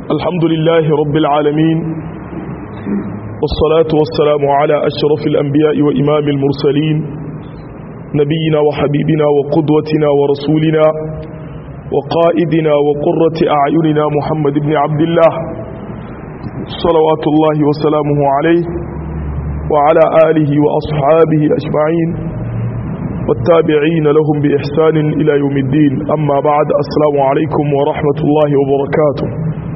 الحمد لله رب العالمين والصلاة والسلام على أشرف الأنبياء وإمام المرسلين نبينا وحبيبنا وقدوتنا ورسولنا وقائدنا وقرة أعيننا محمد بن عبد الله صلوات الله وسلامه عليه وعلى آله وأصحابه أجمعين والتابعين لهم بإحسان إلى يوم الدين أما بعد السلام عليكم ورحمة الله وبركاته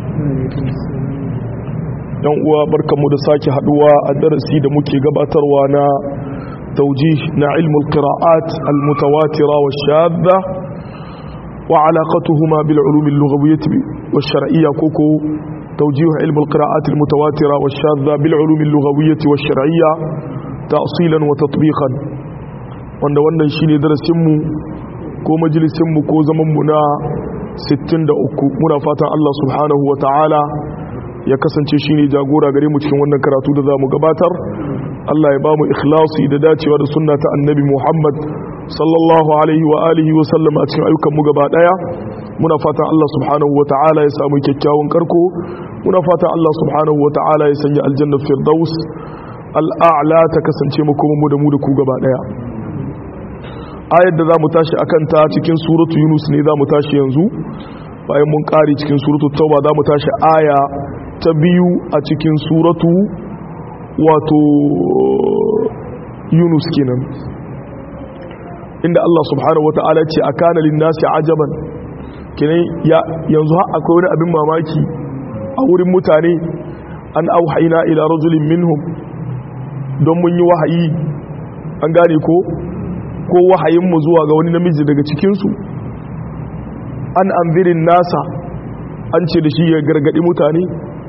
yan uwa barkanmu da sake haduwa a darasi da muke gabatarwa na taujih na ilmul qira'at al-mutawatira wa shadda wa alaqatuhuma bil ulum al-lughawiyyah wa shar'iyyah koko توجيه علم القراءات المتواترة والشاذة بالعلوم اللغوية والشرعية تأصيلا وتطبيقا wanda wannan shine darasinmu ko majalisinmu ko zamanmu na 63 muna fatan Allah subhanahu wa ta'ala ya kasance shine jagora gare mu cikin wannan karatu da zamu gabatar Allah ya bamu ikhlasi da dacewa da sunna ta annabi Muhammad sallallahu alaihi wa alihi wa sallam a cikin ayyukan mu gaba daya muna fatan Allah subhanahu wa ta'ala ya samu kyakkyawan karko muna fatan Allah subhanahu wa ta'ala ya sanya aljanna firdaus al'a'la ta kasance mu kuma mu da mu da ku gaba daya ayar da za mu tashi a kanta cikin suratu yunus ne za mu tashi yanzu bayan mun ƙari cikin suratu tauba za mu tashi aya ta biyu a cikin suratu wato yunus kenan inda Allah subhanahu wa ta'ala ce a kana linnasi ajaban kenan yanzu akwai wani abin mamaki a wurin mutane an auhaina ila rajulin minhum don mun yi wahayi an gane ko ko wahayinmu zuwa ga wani namiji daga cikinsu an anzirin nasa an ce da shi ya gargadi mutane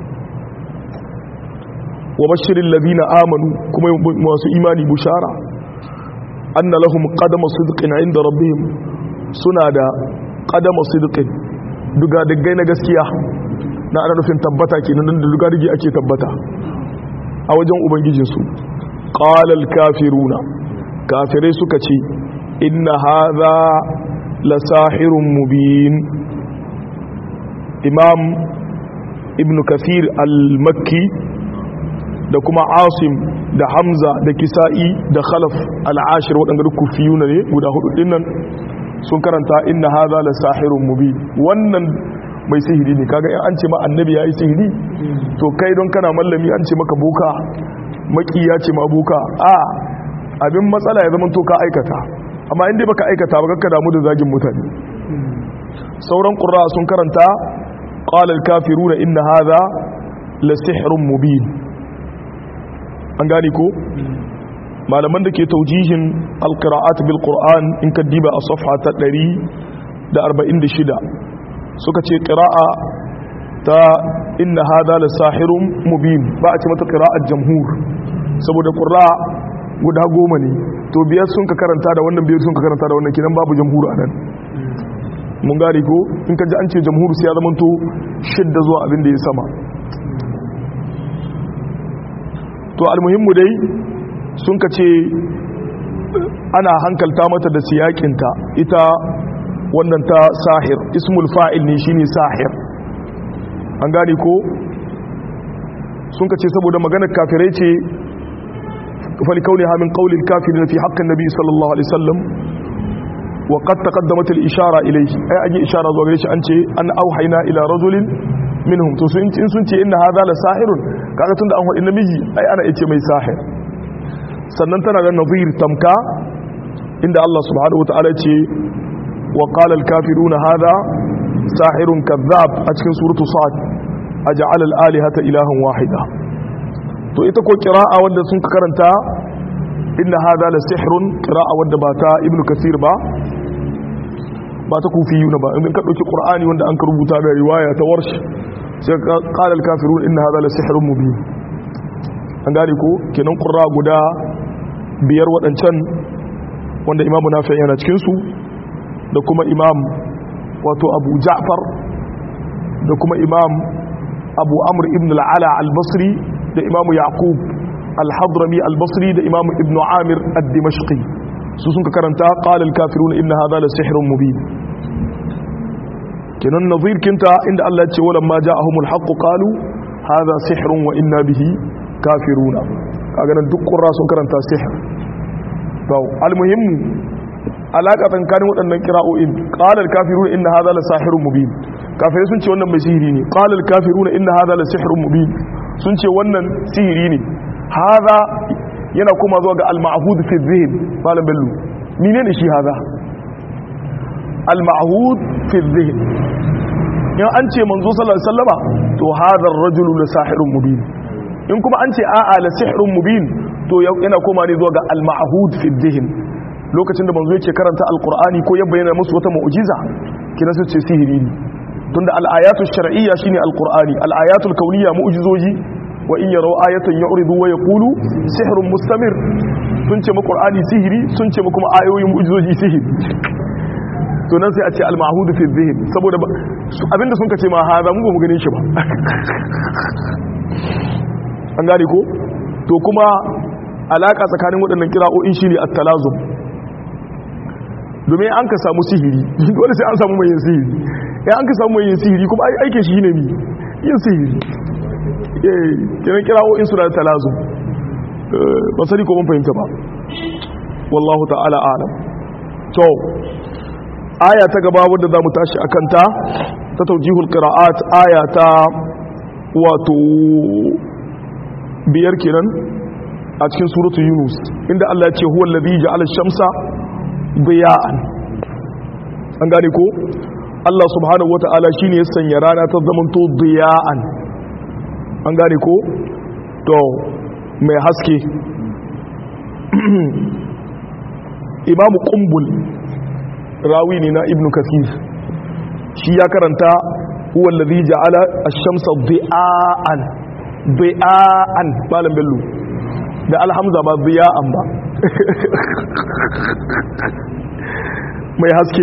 wa bashirin labina amanu kuma masu imani bushara anna lahum qadama sidqin inda rabbihim suna da qadama sidqin duga diggai na gaskiya na ana nufin tabbata kenan da duga digi ake tabbata a wajen ubangijinsu qala al-kafiruna kafirai suka ce inna haza la sahirun mubin imam ibn kathir al-makki da kuma asim da hamza da kisa'i da khalaf al-ashir waɗanda duk kufiyuna ne guda hudu dinnan sun karanta inna haza la sahirun mubin wannan mai sihiri ne kaga in an ce ma annabi yayi sihiri to kai don kana mallami an ce maka boka maki ya ce ma boka a abin matsala ya zama to ka aikata amma inda baka aikata ba kakka damu da zagin mutane sauran qurra sun karanta qala al-kafiruna inna hadha la sihrun mubin an gane ko malaman da ke taujihin al-qira'at bil qur'an in ka diba a safha ta 146 suka ce qira'a ta inna hadha la sahirun mubin ba a ce mata qira'at jamhur saboda qurra guda goma ne to biyar sun ka karanta da wannan biyar sun ka karanta da wannan kinan babu jamhur a nan mun gari ko in ka ji an ce jamhur sai ya zama to shidda zuwa abin da ya sama to almuhimmu dai sun ka ce ana hankalta mata da siyakinta ita wannan ta sahir ismul fa'il ne shine sahir an gane ko sun ka ce saboda maganar kafirai ce فلكونها من قول الكافرين في حق النبي صلى الله عليه وسلم وقد تقدمت الإشارة إليه أي أجي إشارة زوجيش أنت أن أوحينا إلى رجل منهم تسنت إن سنت إن هذا لساحر كذا تند أنه إن مجي أي أنا إتي مي ساحر سننتنا للنظير تمكا عند الله سبحانه وتعالى وقال الكافرون هذا ساحر كذاب أتكن سورة صاد أجعل الآلهة إلها واحدة to ita ko kira'a wanda sun karanta inna hada la sihrun kira'a wanda ba ta ibnu kasir ba ba ta kufiyuna ba in ka dauki qur'ani wanda an ka rubuta da riwaya ta warsh sai qala al kafirun inna hada la sihrun mubin an gane ko kenan qurra guda biyar wadancan wanda imamu nafi yana cikin su da kuma imam wato abu ja'far da kuma imam abu amr ibn al-ala al-basri da imamu yaqub al-hadrami al-basri da imamu ibn amir ad-dimashqi su sun ka karanta qala al-kafiruna inna hadha la sihrun mubin kenan nazir kinta inda Allah ya ce wala ma ja'ahumul haqqu qalu hadha sihrun wa inna bihi kafiruna kaga nan duk qurra sun karanta sihr to almuhimmu alaka tsakanin waɗannan kira'o'in qala al-kafiruna inna hadha la sahirun mubin kafirai sun ce wannan mai sihiri ne qala al-kafiruna inna hadha la sihrun mubin sun ce wannan sihiri ne hadha yana kuma zuwa ga al-ma'hud fi dhihn malam bello menene shi hadha al-ma'hud fi dhihn in an ce manzo sallallahu alaihi wasallama to hadha ar-rajulu la sahirun mubin in kuma an ce a'a la sihrun mubin to yana koma ne zuwa ga al-ma'hud fi dhihn lokacin da manzo yake karanta alqur'ani ko ya bayyana musu wata mu'jiza kina su ce sihiri ne tunda al-ayatu shar'iyya shine alqur'ani al-ayatu al-kawniyya mu'jizoji wa in yaraw ayatan yu'ridu wa yaqulu sihrun mustamir sun ce mu qur'ani sihiri sun ce mu kuma ayoyin mu'jizoji sihiri to nan sai a ce al-ma'hud fi dhihn saboda abinda sun kace ma haza mu ba mu gane shi ba an gane ko to kuma alaka tsakanin waɗannan kira'o'in shine at-talazum domin an ka samu sihiri dole sai an samu mai yin sihiri ya an ka samu mai yin sihiri kuma aikin shi ne mi yin sihiri eh kiran kira'o'in suna da talazum ba sani ko mun fahimta ba wallahu ta'ala alam to aya ta gaba wadda za mu tashi akan ta ta taujihul qira'at aya ta wato biyar kenan a cikin suratu yunus inda Allah ya ce huwa allazi ja'ala ash-shamsa diya'an an gane ko Allah subhanahu wata'ala shine ya sanya rana ta zamanto diya'an an gane ko to mai haske imamu qumbul rawi ne na ibnu kathir shi ya karanta huwa allazi ja'ala ash-shamsa diya'an diya'an malam bello da alhamza ba diya'an ba mai haske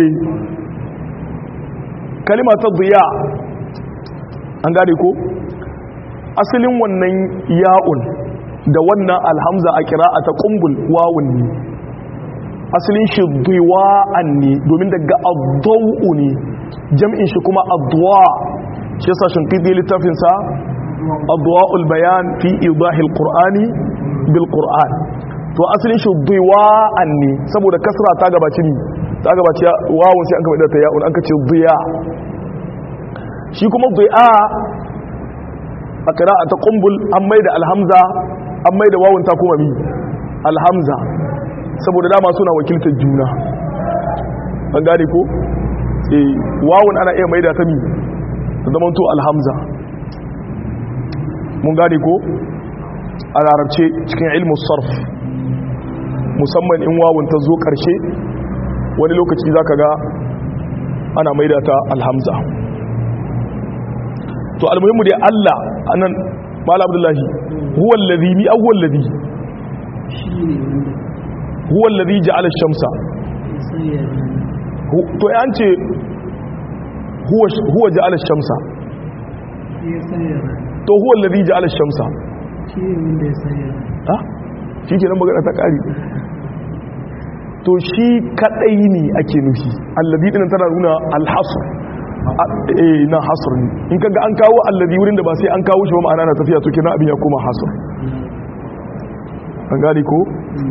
kalima ta diya an gane ko asalin wannan ya'un da wannan alhamza a kira'a ta kumbul wawun ne asalin shi diwa'an ne domin daga addau'u ne jam'in shi kuma addu'a shi yasa shinkidi littafinsa addu'a'ul bayan fi idahil qur'ani bil qur'an to asalin shi diwa'an ne saboda kasra ta gabaci ne ta gabaci wawun sai an kama da ta ya'un an kace diya shi kuma diya a qira'a ta qumbul an maida alhamza an maida wawun ta kuma mi alhamza saboda dama suna wakiltar juna an gane ko eh wawun ana iya maida ta mi ta zama to alhamza mun gane ko a larabce cikin ilmu sarf musamman in wawun ta zo karshe wani lokaci za ka ga ana maida ta alhamza to almuhimmu dai Allah anan mala abdullahi huwa allazi mi awwal ladhi huwa allazi ja'ala ash-shamsa to an ce huwa huwa ja'ala ash-shamsa to huwa allazi ja'ala ash-shamsa shi ne wanda ya sanya ha shi ke nan magana ta ƙari to shi kaɗai ne ake nufi allazi ɗinan tana nuna alhasur eh na hasur ne in kaga an kawo allazi wurin da ba sai an kawo shi ba ma'ana na tafiya to kenan abin ya koma hasur an gane ko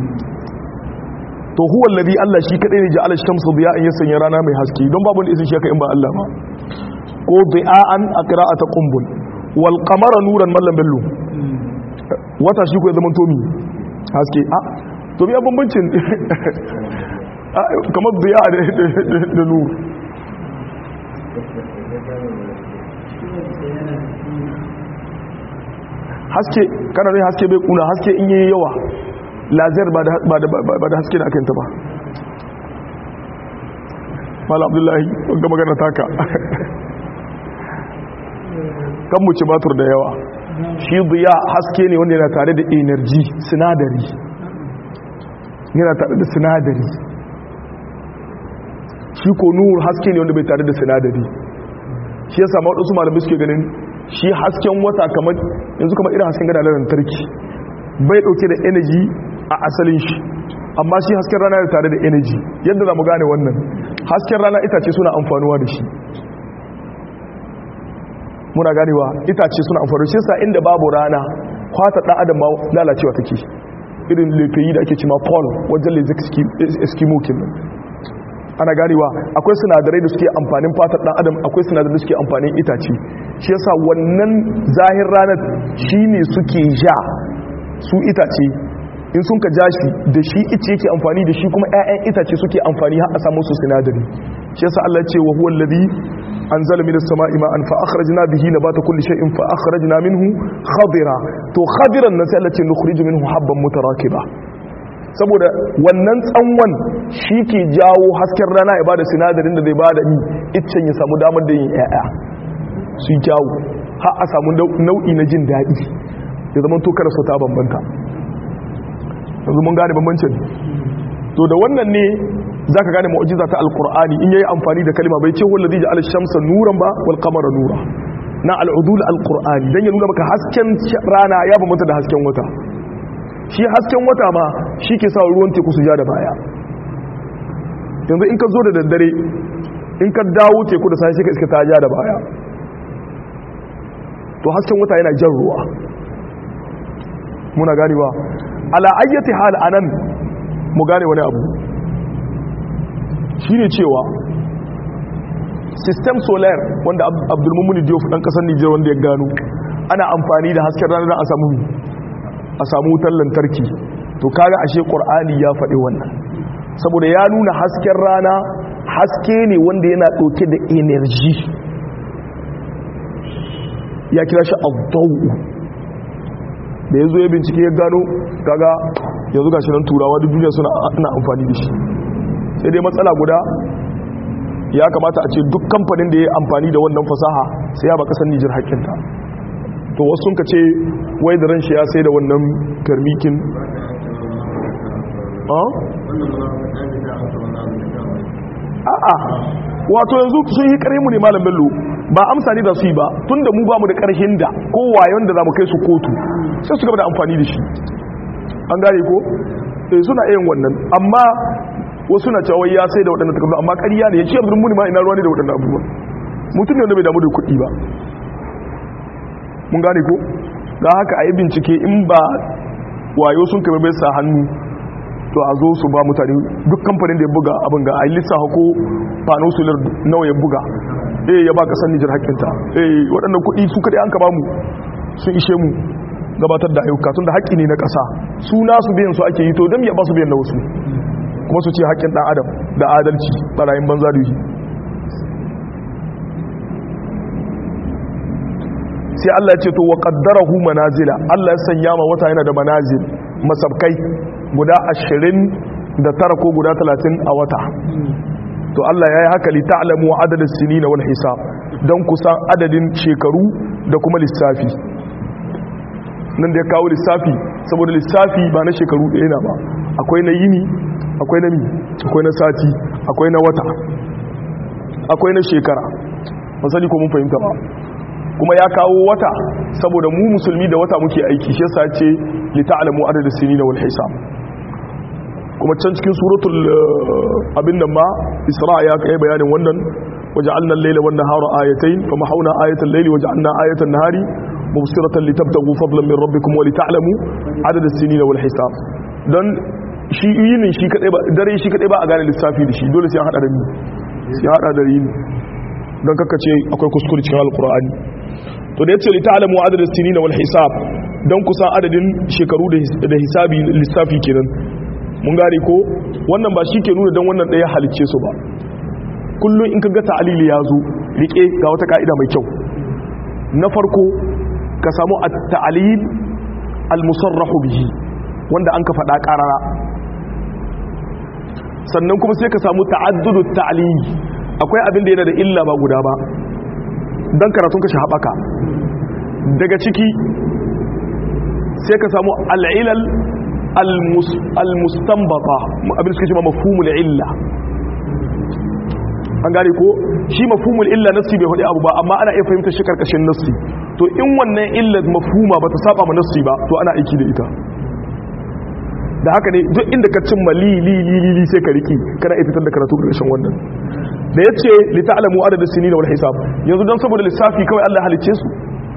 to huwa allazi Allah shi kaɗai ne ja'ala shamsu diya'an ya sanya rana mai haske don babu wanda isin shi haka in ba Allah ba ko diya'an a qira'ata qumbul wal qamara nuran mallam bello wata shi ko ya zama tomi haske a to biya bambancin kamar biya da nur haske kana rai haske bai kuna haske in yi yawa lazer ba da haske da akanta ba mala abdullahi ga magana taka kan mu ci batur da yawa shi biya haske ne wanda yana tare da energy sinadari yana tare da sinadari shi ko nur haske ne wanda bai tare da sinadari shi ya samu waɗansu malamai suke ganin shi hasken wata kamar yanzu kamar irin hasken gada lantarki bai ɗauke da energy a asalin shi amma shi hasken rana yana tare da energy yadda za mu gane wannan hasken rana itace suna amfanuwa da shi muna ganewa itace suna amfani shi sa inda babu rana kwata dan adam ma lalacewa take irin lefayi da ake cima paul wajen lezik eskimo kenan ana ganewa akwai sinadarai da suke amfanin fatar dan adam akwai sinadarai da suke amfanin itace shi yasa wannan zahir ranar shine suke ja su itace in sun ka ja shi da shi ice yake amfani da shi kuma 'ya'yan itace suke amfani har a samu su sinadari shi yasa Allah ce wa huwa alladhi anzala minas sama'i ma'an fa akhrajna bihi nabata kulli shay'in fa akhrajna minhu khadira to khadiran nan sai Allah ce nukhriju minhu habban mutarakiba saboda wannan tsanwan shi ke jawo hasken rana ya bada sinadarin da zai bada ni iccen ya samu damar da yin 'ya'ya su jawo har a samu nau'i na jin daɗi ya zama to kada su ta bambanta yanzu mun gane bambancin to da wannan ne za ka gane mu'ajiza ta alkur'ani in yayi amfani da kalma bai ce wallazi ja'ala shamsa nuran ba wal qamara nura na al'udul alkur'ani dan ya nuna maka hasken rana ya bambanta da hasken wata shi hasken wata ma shi ke sa ruwan teku su ja da baya yanzu in ka zo da daddare in ka dawo teku da sai ka iska ta ja da baya to hasken wata yana jan ruwa muna ganewa ala ayyati hal anan mu gane wani abu shine cewa system solar wanda abdulmumuni diop dan kasar Nijar wanda ya gano ana amfani da hasken rana a samu a samu wutar lantarki to kaga ashe qur'ani ya faɗi wannan saboda ya nuna hasken rana haske ne wanda yana ɗauke da energy ya kira shi abdawu da ya zo ya bincike ya gano kaga yanzu gashi nan turawa duk duniya suna ana amfani da shi sai dai matsala guda ya kamata a ce duk kamfanin da ya amfani da wannan fasaha sai ya ba kasar Nijar hakkinta to wasu sun ka ce wai da ran shi ya sai da wannan karmikin a'a wato yanzu sun yi kare mu ne malam bello ba amsa ne da su yi ba tun da mu ba mu da ƙarshen da ko wayon da za mu kai su kotu sai su gaba da amfani da shi an gane ko eh suna yin wannan amma wasu na cewa ya sai da waɗannan takardu amma ƙarya ne ya ce abin muni ma ina ruwa ne da waɗannan abubuwan mutum ne wanda bai damu da kuɗi ba mun gane ko da haka a yi bincike in ba wayo sun kama bai sa hannu to a zo su ba mutane duk kamfanin da ya buga abin ga a yi lissafa ko fano solar nawa ya buga eh ya ba kasar Nijar haƙƙinta eh waɗannan kuɗi su kaɗai an ka ba mu sun ishe mu gabatar da ayyuka tun da haƙƙi ne na ƙasa su nasu biyan su ake yi to don ya ba su biyan na wasu kuma su ce haƙƙin ɗan adam da adalci ɓarayin banza da yi sai Allah ya ce to wa qaddarahu manazila Allah ya sanya ma wata yana da manazil masabkai guda 29 ko guda 30 a wata to Allah ya yi haka li ta'lamu adadin sinina wal hisab don kusan adadin shekaru da kuma lissafi nan da ya kawo lissafi saboda lissafi ba na shekaru ɗaya na ba akwai na yini akwai na mi akwai na sati akwai na wata akwai na shekara masali ko mun fahimta ba kuma ya kawo wata saboda mu musulmi da wata muke aiki shi yasa ce li ta'lamu adadin sinina wal hisab kuma can cikin suratul abin nan ma isra ya kai bayanin wannan waja'alna al-layla wan nahara ayatayn fa mahawna ayatal layli waja'alna ayatan nahari mubsiratan litabtaghu fadlan min rabbikum wa lita'lamu adad as-sinina wal hisab dan shi yinin shi kadai ba dare shi kadai ba a gane lissafi da shi dole sai an hada da ni sai hada da yini dan kakkace akwai kuskure cikin alqur'ani to da yace lita'lamu adad as-sinina wal hisab dan kusan adadin shekaru da hisabi lissafi kenan mun gane ko wannan ba shi ke nuna don wannan ɗaya halicce su ba kullum in ka ga ta'alili ya zo rike ga wata ka'ida mai kyau na farko ka samu a ta'alil al-musarrahu bihi wanda an ka faɗa ƙarara sannan kuma sai ka samu ta'addudu ta'alili akwai abin da yana da illa ba guda ba don karatun ka shi haɓaka daga ciki sai ka samu al'ilal al-mustanbata abin suka ce ma mafhumul illa an gane ko shi mafhumul illa nassi bai faɗi abu ba amma ana iya fahimtar shi karkashin nassi to in wannan illa mafhuma ba ta saba ma nassi ba to ana aiki da ita da haka ne duk inda ka cimma li li li li sai ka riki kana iya fitar da karatu karkashin wannan da yace li ta'lamu adad as-sinin wal hisab yanzu dan saboda lissafi kawai Allah halice su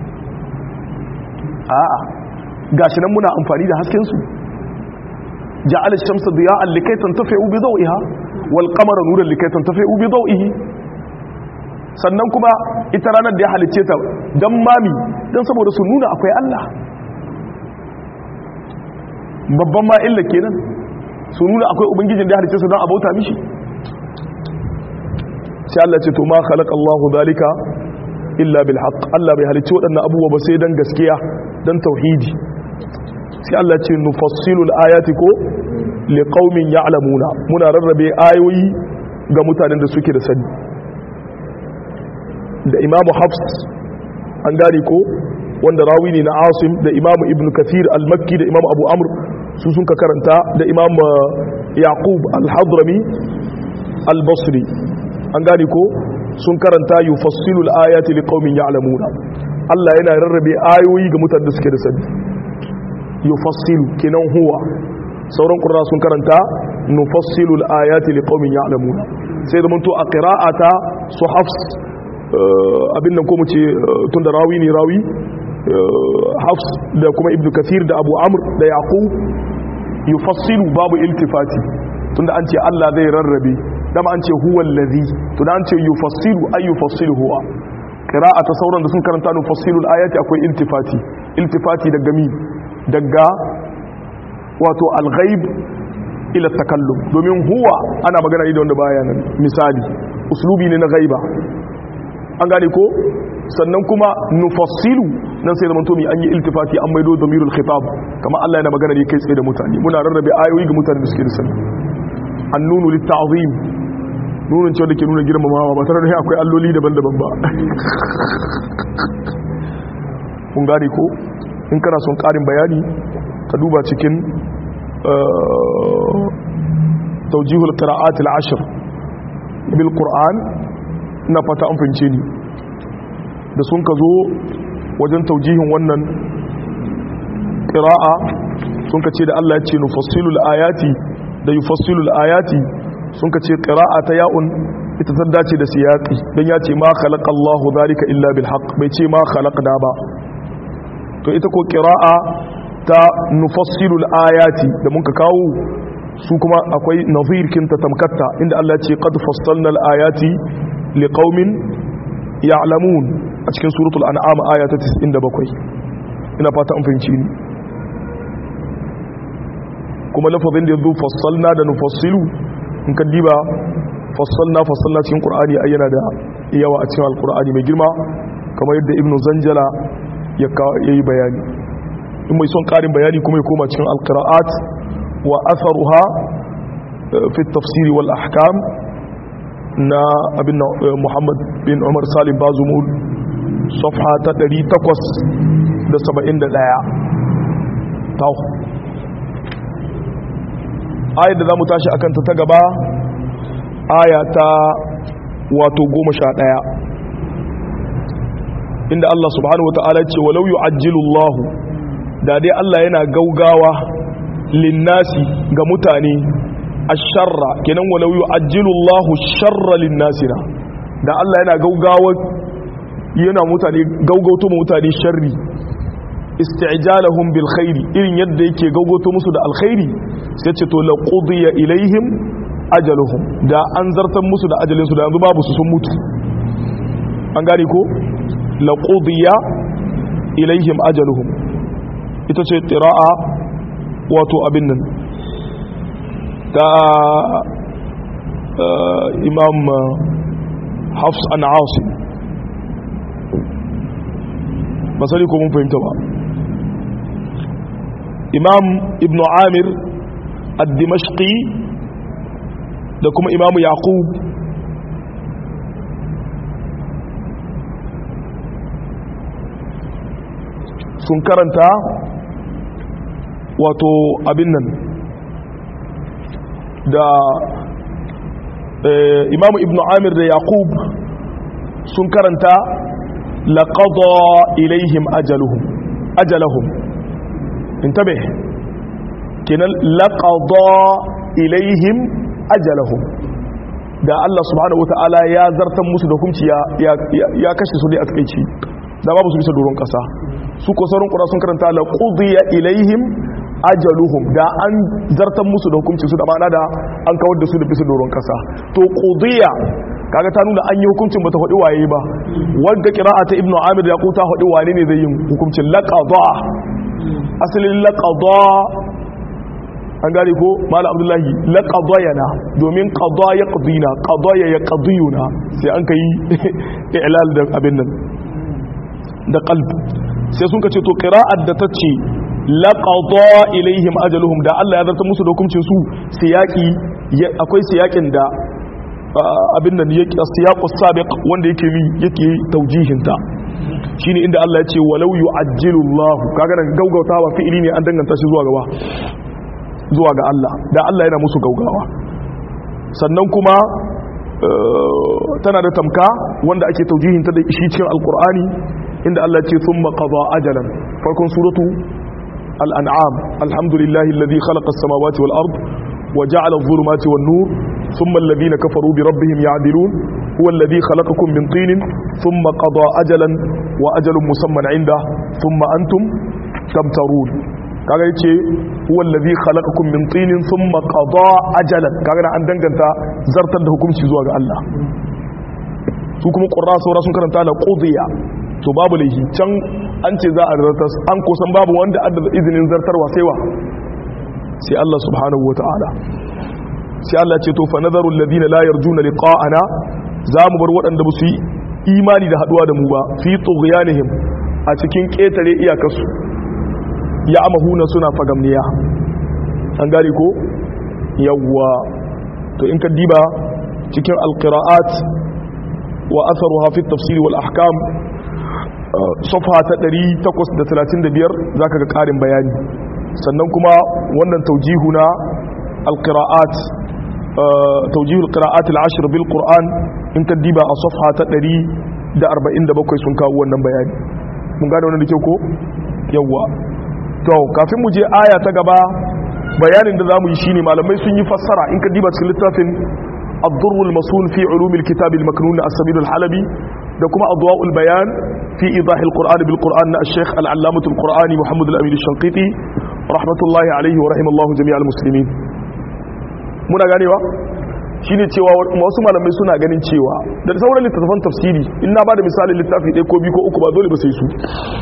a'a gashi nan muna amfani da hasken su ja'ala ash-shamsa diya'an likay tantafi'u bi dawiha wal qamara nuran likay tantafi'u bi dawihi sannan kuma ita ranar da ya halice ta dan mami dan saboda su nuna akwai Allah babban ma illa kenan su nuna akwai ubangijin da ya halice su dan abauta mishi sai Allah ce to ma khalaqa Allahu zalika illa bil haqq Allah bai halicci waɗannan abubuwa ba sai dan gaskiya dan tauhidi sai Allah ce nufassilu al-ayati ko liqaumin ya'lamuna muna rarrabe ayoyi ga mutanen da suke da sani da Imam Hafs an gane ko wanda rawi ne na Asim da Imam Ibn Kathir al-Makki da Imam Abu Amr su sun ka karanta da Imam Yaqub al-Hadrami al-Basri an gane ko sun karanta yufassilu al-ayati liqaumin ya'lamuna Allah yana rarrabe ayoyi ga mutanen da suke da sani yufassilu kinan huwa sauran qurra sun karanta nufassilu al-ayati liqaumin ya'lamuna sai da mun to a qira'ata su hafs abin nan ko mu ce tunda rawi ne rawi hafs da kuma ibnu kathir da abu amr da yaqub yufassilu babu iltifati tunda an ce Allah zai rarrabe dama an ce huwa allazi to da an ce yufassilu ay yufassilu huwa qira'a ta sauran da sun karanta nufassilu ayati akwai iltifati iltifati daga mi daga wato al-ghaib ila takallum domin huwa ana magana ne da wanda baya nan misali uslubi ne na ghaiba an gane ko sannan kuma nufassilu nan sai zaman tomi an yi iltifati an maido damirul khitab kama Allah yana magana ne kai tsaye da mutane muna rarrabe ayoyi ga mutane da suke da sani annunu litta'zim nunin cewa da ke nuna girmamawa ba tare da akwai alloli daban-daban ba kun gane ko in kana son karin bayani ka duba cikin taujihul qira'at al-ashr bil qur'an ina fata an fince ni da sun ka zo wajen taujihin wannan qira'a sun ka ce da Allah ya ce nufassilul ayati da yufassilul ayati sun ka ce ƙira'a ta ya'un ita ta dace da siyaƙi don ya ce ma khalaƙa Allah zalika illa bil haqq bai ce ma khalaqna ba to ita ko ƙira'a ta nufassilul ayati da muka kawo su kuma akwai nazir kinta tamkatta inda Allah ya ce qad fassalna al ayati liqaumin ya'lamun a cikin suratul an'am aya ta 97 ina fata an fahimci ni kuma lafazin da yazo fassalna da nufassilu in ka diba fassalna fassalna cikin qur'ani ai yana da yawa a cikin alqur'ani mai girma kamar yadda ibnu zanjala ya yi bayani in mai son karin bayani kuma ya koma cikin alqira'at wa atharuha fi at-tafsir wal ahkam na abin muhammad bin umar salim bazumul safha ta 871 taw ayat da za mu tashi akan ta gaba aya ta wato goma sha ɗaya inda Allah subhanahu wa ta'ala ce walau yu'ajjilu Allah da dai Allah yana gaugawa linnasi ga mutane asharra kenan walau yu'ajjilu Allah sharra linnasi na da Allah yana gaugawa yana mutane gaugauto mutane sharri isti'jalahum bil khairi irin yadda yake gaugoto musu da alkhairi sai ce to la qudiya ilaihim ajaluhum da an zartan musu da ajalin su da yanzu babu su sun mutu an gane ko la qudiya ilaihim ajaluhum ita ce qira'a wato abin nan ta imam hafs an asim basali ko mun fahimta ba imam ibn amir al-dimashqi da kuma imam yaqub sun karanta wato abin nan da imam ibn amir da yaqub sun karanta laqada ilaihim ajaluhum ajalahum intabe kenan laqada ilaihim ajalahum da Allah subhanahu wataala ya zartan musu da hukunci ya ya kashe su dai a takeici da babu su bisa doron kasa su ko sauran qura sun karanta la qudiya ilaihim ajaluhum da an zartan musu da hukunci su da ma'ana da an kawar da su da bisa doron kasa to qudiya kaga ta nuna an yi hukuncin bata faɗi waye ba wadda qira'a ta ibnu amir ya kuta faɗi wane ne zai yi hukuncin laqada asalin laqada an gane ko malam abdullahi laqadayana domin qada yaqdina qadaya yaqdiyuna sai an kai i'lal da abin nan da qalb sai sun kace to qira'at da tace laqada ilaihim ajaluhum da Allah ya zarta musu da hukuncin su siyaki akwai siyakin da abin nan yake siyaqus sabiq wanda yake mi yake taujihin ta shine inda Allah ya ce walau yu'ajjilu Allah kaga nan gaugautawa fi'ili ne an danganta shi zuwa gaba zuwa ga Allah da Allah yana musu gaugawa sannan kuma tana da tamka wanda ake taujihin ta da shi cikin alkur'ani inda Allah ce thumma qada ajalan farkon suratu al-an'am alhamdulillahi alladhi khalaqa as-samawati wal ard wa ja'ala adh-dhulumati wan nur thumma alladhina kafaru bi rabbihim ya'dilun huwa alladhi khalaqakum min tinin thumma qada ajalan wa ajalun musamman 'inda thumma antum tamtarun kaga yace huwa allazi khalaqakum min tinin thumma qada ajalan kaga an danganta zartar da hukunci zuwa ga Allah su kuma qurra saura sun karanta la qudiya to babu laihi can an ce za a zartar an kusan babu wanda adda izinin zartarwa sai wa sai Allah subhanahu wataala sai Allah ce to fa nadharu alladhina la yarjuna liqa'ana za mu bar waɗanda ba su yi imani da haduwa da mu ba fi tughyanihim a cikin ketare iyakarsu ya amahuna suna fagamniya an gari ko yawwa to in ka diba cikin alqira'at wa atharuha fi tafsir wal ahkam safha ta 835 zaka ga karin bayani sannan kuma wannan taujihu na alqira'at tawjihul qira'at al-ashr bil qur'an in ka diba a safha ta 147 sun kawo wannan bayani mun gane wannan da kyau ko yawwa to kafin mu je aya ta gaba bayanin da zamu yi shine malamai sun yi fassara in ka diba cikin littafin ad-durrul masul fi ulumil kitab al-maknun as-sabil al-halabi da kuma adwa'ul bayan fi idah al-qur'an bil qur'an na al-sheikh al-allamah al-qur'ani muhammad al-amin al-shanqiti rahmatullahi alayhi wa rahimallahu jami'al muslimin muna ganewa shine cewa wasu malamai suna ganin cewa da sauran littattafan tafsiri in na bada misalin littafi ɗaya ko biyu ko uku ba dole ba sai su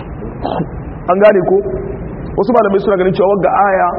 an gane ko wasu malamai suna ganin cewa ga aya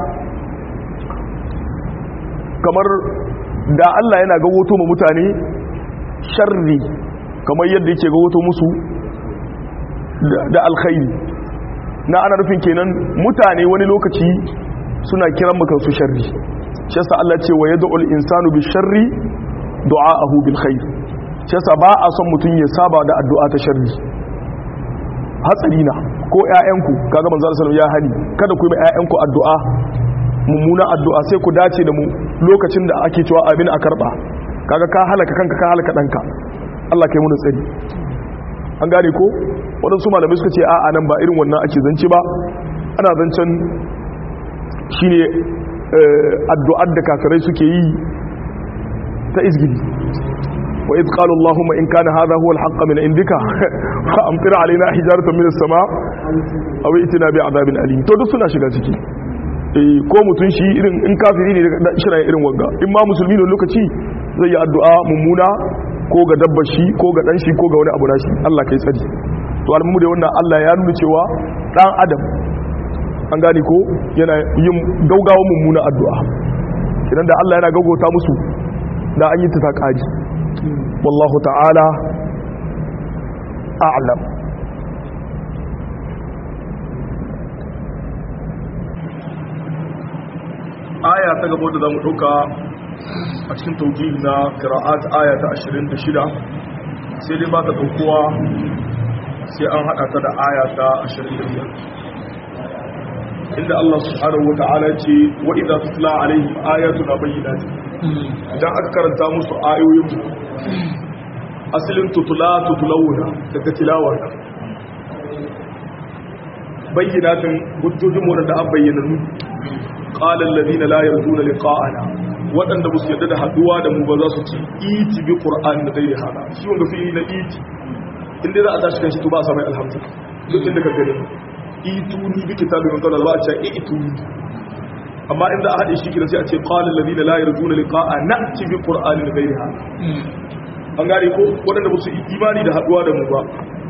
kamar da Allah yana gawoto ma mutane sharri kamar yadda yake gawoto musu da alkhairi na ana nufin kenan mutane wani lokaci suna kiran makansu sharri shi yasa Allah ce wa yad'ul insanu bi sharri du'aahu bil khair shi yasa ba a son mutun ya saba da addu'a ta sharri hatsari na ko ƴaƴanku kaga manzo sallallahu ya hani kada ku yi mai ƴaƴanku addu'a mummuna addu'a sai ku dace da mu lokacin da ake cewa abin a karba kaga ka halaka kanka ka halaka danka Allah kai mu tsari an gane ko waɗansu malamai suka ce a'a nan ba irin wannan ake zance ba ana zancen shine addu'ar da kafirai suke yi ta izgidi wa idh qala allahumma in kana hadha huwa al-haqq min indika fa amtir alaina hijaratan min as-sama aw itina bi adabin alim to duk suna shiga ciki eh ko mutun shi irin in kafiri ne da shirin irin wanga in ma musulmi ne lokaci zai yi addu'a mummuna ko ga dabbar shi ko ga dan shi ko ga wani abu nashi Allah kai tsari to almu da wannan Allah ya nuna cewa dan adam an gane ko yana yin gaugawa mummuna addu'a idan da Allah yana gaugauta musu da an yi ta kaji wallahu ta'ala a'lam aya ta gaba da zamu dauka a cikin taujihi na qira'at aya ta 26 sai dai ba ta daukowa sai an hada ta da aya ta 25 inda Allah subhanahu wa ta'ala ce wa idza tutla alaihim ayatuna bayyinat idan aka karanta musu ayoyin asalin tutula tutulawuna daga tilawar bayyinatin hujjojin mu da an bayyana nu qala alladhina la yarjuna liqa'ana waɗanda ba su yadda da haduwa da mu ba za su ce iti bi qur'an da gairi hada shi wanda fi na iti inda za a tashi kan shi to ba a samu alhamdu duk inda ka gani ituni bi kitabin min qabl ba a ce ituni amma inda a haɗe shi kira sai a ce qala alladhina la yarjuna liqa'a na'ti bi qur'anin ghayri hada an gane ko waɗanda ba su imani da haduwa da mu ba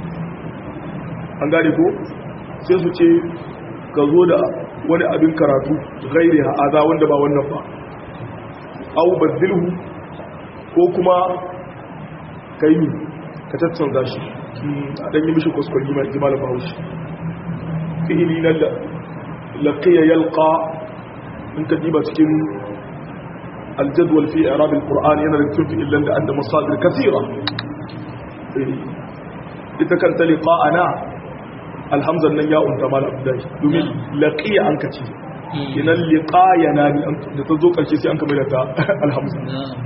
an gane ko sai su ce ka zo da wani abin karatu ghayri hada wanda ba wannan ba au badilhu ko kuma kai ka tattanza shi a dan yi mishi kuskure ma jimal bahaushe fi'ili na laqiya yalqa in ka diba cikin aljadwal fi i'rab alquran yana da tufi illan da anda masadir kathira ita kan ta liqa'ana alhamzan nan ya unta mal abdai domin laqiya an kace inan liqayana da ta zo karshe sai an kamar ta alhamza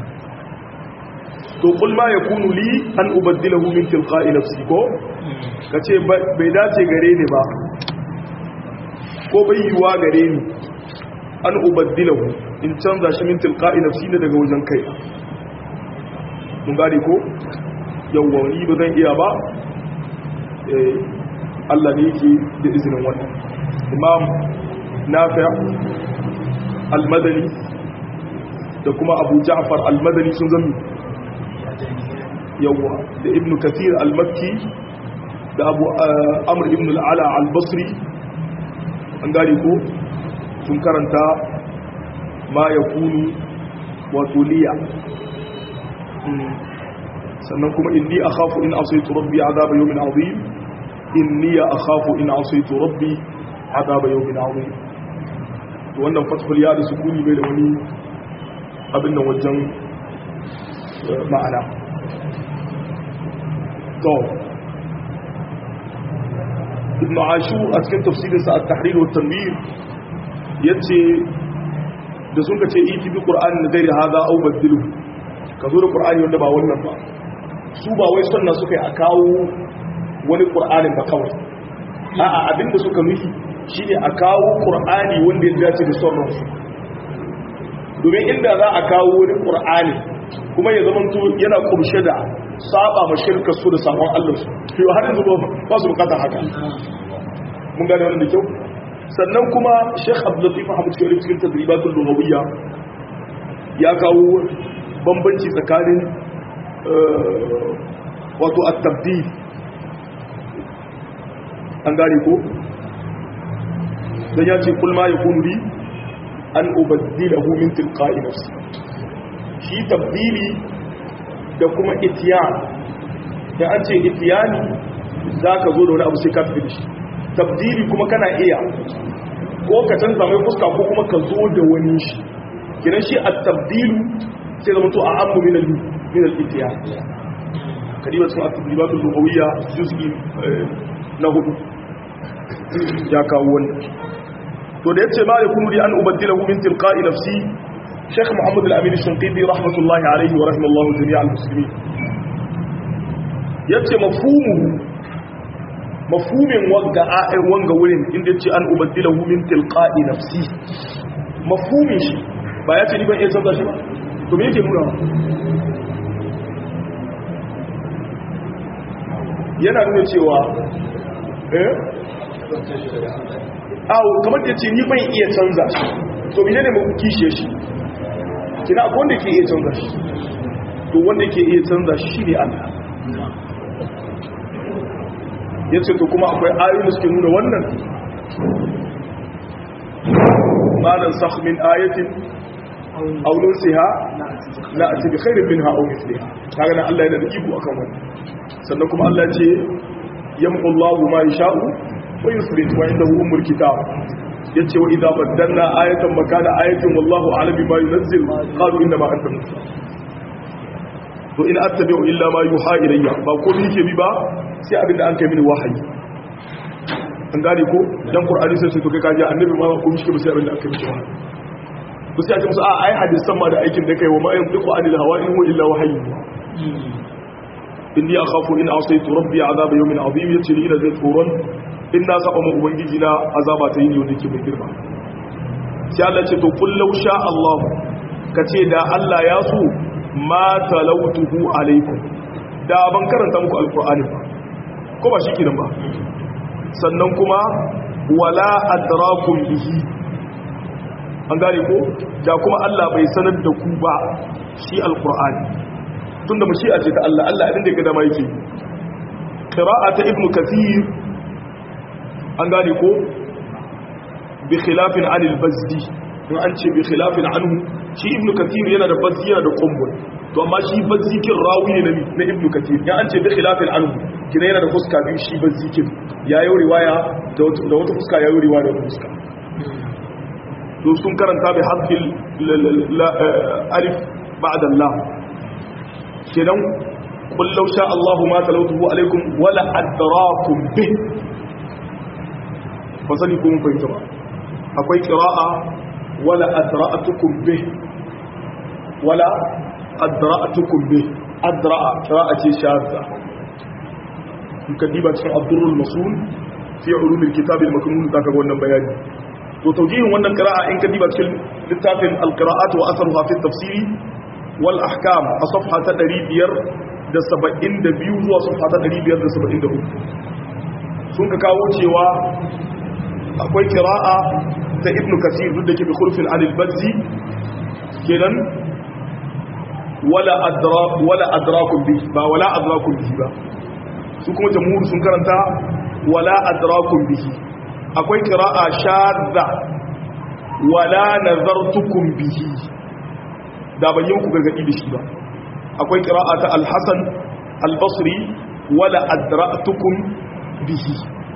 to kul ma yakunu li an ubaddilahu min tilqa'i nafsi ko kace bai dace gare ni ba ko bai yiwa gare ni an ubaddilahu in canza shi min tilqa'i nafsi ne daga wajen kai mun gane ko yawwa ni ba zan iya ba eh Allah ne yake da izinin wannan imam nafi' al-madani da kuma abu ja'far al-madani sun zama yawwa da ibn kathir al-makki da abu amr ibn al-ala al-basri an gari ko sun karanta ma ya kunu wato liya sannan kuma inni akhafu in asaitu rabbi azaba yawmin azim inni akhafu in asaitu rabbi azaba yawmin azim to wannan fathul ya da sukuni bai da wani abin nan wajen ma'ana to ibn ashur a cikin tafsirinsa at-tahrir wa tanwir yace da sun kace iti bi qur'ani da gairi hada au badilu ka zo da qur'ani wanda ba wannan ba su ba wai sunna suka yi a kawo wani qur'anin ba kawai a'a abinda suka nufi shine a kawo qur'ani wanda ya dace da sunnar su domin inda za a kawo wani qur'ani kuma ya zama to yana kurshe da saba ma shirka su da sabon Allah su to har yanzu ba su bukatar haka mun gane wannan da kyau sannan kuma Sheikh Abdul Latif Ahmad Shariff cikin tadribatul lughawiyya ya kawo bambanci tsakanin wato at-tabdil an gane ko dan ya ce kul ma yakunu li an ubaddilahu min tilqa'i nafsi shi tabdili da kuma itiyan da an ce itiyani za ka zo da wani abu sai ka fi da shi tabdili kuma kana iya ko ka canza mai fuska ko kuma ka zo da wani shi kiran shi a tabdilu sai zama to a ammu min al-itiyan kadiba sun at-tadribatul lughawiyya juz'i na hudu ya kawo wannan to da yace ma yakunu li an ubaddilahu min tilqa'i nafsi Sheikh Muhammad Al-Amin Shinqiti rahmatullahi alayhi wa rahimallahu jami'al muslimin yace mafhumuhu mafhumin wanga a'in wanga wurin inda yace an ubaddilahu min tilqa'i nafsi mafhumin shi ba yace ni ban iya canza shi ba to me yake nuna yana nuna cewa eh awo kamar da yace ni ban iya canza shi to menene mu kishe shi kina akwai wanda ke iya canza shi to wanda ke iya canza shi ne Allah ya ce to kuma akwai ayoyi suke nuna wannan malan sakh min ayatin aw nunsiha la ati bi khairin minha aw mithliha kaga nan Allah yana da iko akan wannan sannan kuma Allah ce yamqu Allahu ma yasha'u wa yusbit wa indahu ummul kitab yace wa idza baddalna ayatan makana ayatin wallahu a'lam bima yunzil qalu inna ma anta musa to in attabi'u illa ma yuha ilayya ba ko ni ke bi ba sai abin da an kai mini wahayi an gane ko dan qur'ani sai to kai kaji annabi ma ko mishi ba sai abin da aka mishi wahayi ko sai a ce musu a ai hadisan ma da aikin da kai wa ma yantiqu anil hawa in huwa illa wahyi inni akhafu in asaytu rabbi azaba yawmin azim yace ni ina zai tsoron in na saba mu ubangiji na azaba ta yini wanda ke mai girma sai Allah ce to kullu sha Allah kace da Allah ya so ma talautuhu alaikum da ban karanta muku alqur'ani ba ko ba shikenan ba sannan kuma wala adrakum bihi an gane ko da kuma Allah bai sanar da ku ba shi alqur'ani tunda mu shi a ce ta Allah Allah abin da ya ga dama yake qira'ata ibnu kathir an gane ko bi khilafin anil bazdi in an ce bi khilafin anhu shi ibn kathir yana da bazzi yana da qumbul to amma shi bazzi kin rawi ne na ibn kathir ya an ce bi khilafin anhu kina yana da fuska biyu shi bazzi kin ya yi riwaya da wata fuska ya yi riwaya da wata fuska to sun karanta bi hadfil alif ba'da allah kenan qul law sha allah ma talawtuhu alaikum wala adrakum bih ba sani ko mun fahimta ba akwai qira'a wala adra'atukum bih wala adra'atukum bih adra'a qira'a ce shadda in ka diba cikin abdurrul masul fi ulumil kitab al maknun zaka ga wannan bayani to tawjihin wannan qira'a in ka diba cikin littafin al qira'at wa atharuha fi tafsiri wal ahkam a safha ta 572 zuwa safha ta 573 sun ka kawo cewa akwai kira'a ta ibn kasir duk da ke bi khulfin anil bazzi kenan wala adra wala adrakum bi ba wala adrakum bi ba su kuma jamhur sun karanta wala adrakum bihi akwai kira'a shadda wala nazartukum bihi da ban yi muku gargadi da shi ba akwai kira'a ta al-hasan al-basri wala adratukum bihi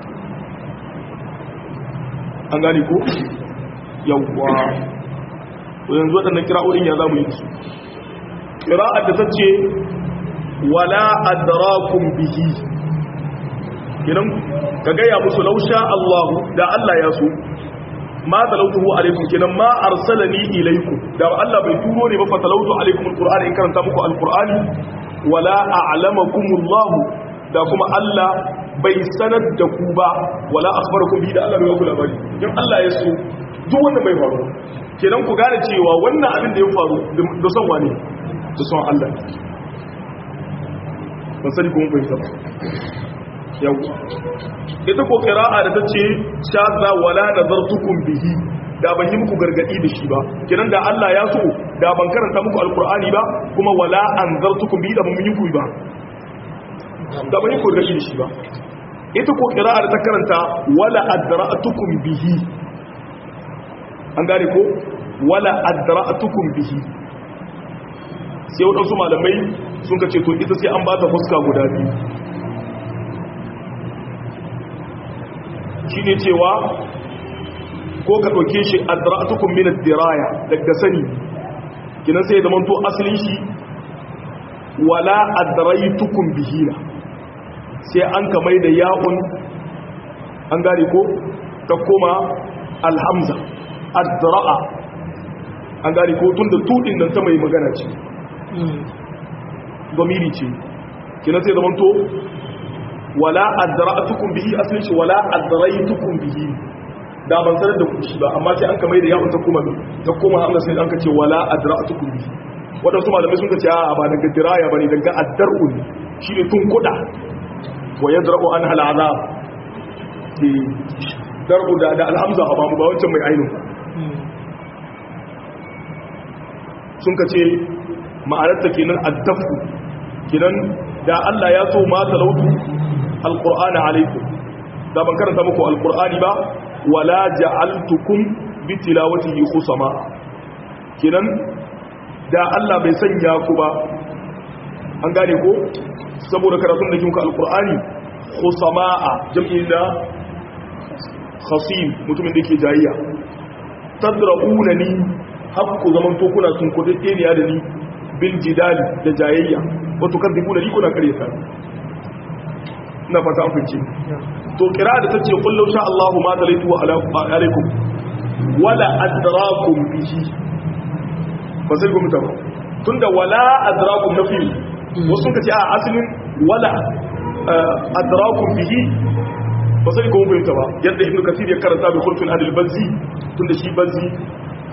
an gane ko yawwa yanzu waɗannan kira'o'in ya zamu yi su kira'ar da ta ce wala adrakum bihi idan ka gaya musu lausha Allah da Allah ya so ma talautuhu alaikum kenan ma arsalani ilaikum da Allah bai turo ne ba fa talautu alaikum alqur'ani in karanta muku alqur'ani wala a'lamakumullah da kuma Allah bai sanar da ku ba wala akhbarakum bi da Allah bai ku labari dan Allah ya so duk wannan bai faru kenan ku gane cewa wannan abin da ya faru da son wane da son Allah ban sani ko mun fahimta ba yawa ita ko qira'a da tace shadda wala nazartukum bihi da ban yi muku gargadi da shi ba kenan da Allah ya so da ban karanta muku alqur'ani ba kuma wala anzartukum bihi da ban yi ku ba da ban yi ku gargadi da shi ba ita ko qira'a da ta karanta wala adra'tukum bihi an gane ko wala adra'tukum bihi sai wadansu malamai sun ka ce to ita sai an ba ta fuska guda biyu shi ne cewa ko ka ɗauke shi adra'atukum min ad-diraya daga sani kinan sai da manto asalin shi wala adraytukum bihina sai an ka mai da ya'un an gane ko ta koma alhamza adra'a an gane ko tunda tudin nan ta mai magana ce domiri ce kinan sai da manto wala adra'tukum bihi asalin shi wala adraytukum bihi da ban sanar da ku shi ba amma sai an kamar da yawon ta kuma ta kuma hamza sai an kace wala adra'tukum bihi wadansu malamai sun kace a ba daga diraya bane daga addar'u ne shine tun kuda wa yadra'u an hal azab di dar'u da da alhamza ba mu ba wancan mai ainu sun kace ma'anar ta kenan addafu kenan da Allah ya so ma talautu alqur'ana alaikum da ban karanta muku alqur'ani ba wala ja'altukum bi tilawatihi khusama kinan da Allah bai sanya ku ba an gane ko saboda karatun da kinka alqur'ani khusama'a jam'i da khasim mutumin da yake jayayya tadrauna ni hakku zaman to kuna sun kudi tseniya da ni bil jidali da jayayya wato kan dibuna ni kuna kare ta ina fata an fice to kira da tace kullu sha Allahu ma dalaitu alaikum wala adrakum bihi ba sai ku mutaba tunda wala adrakum nafi wasu kace a asalin wala adrakum bihi ba sai ku mutaba yadda ibnu kasir ya karanta bi khulfin adil bazzi tunda shi bazzi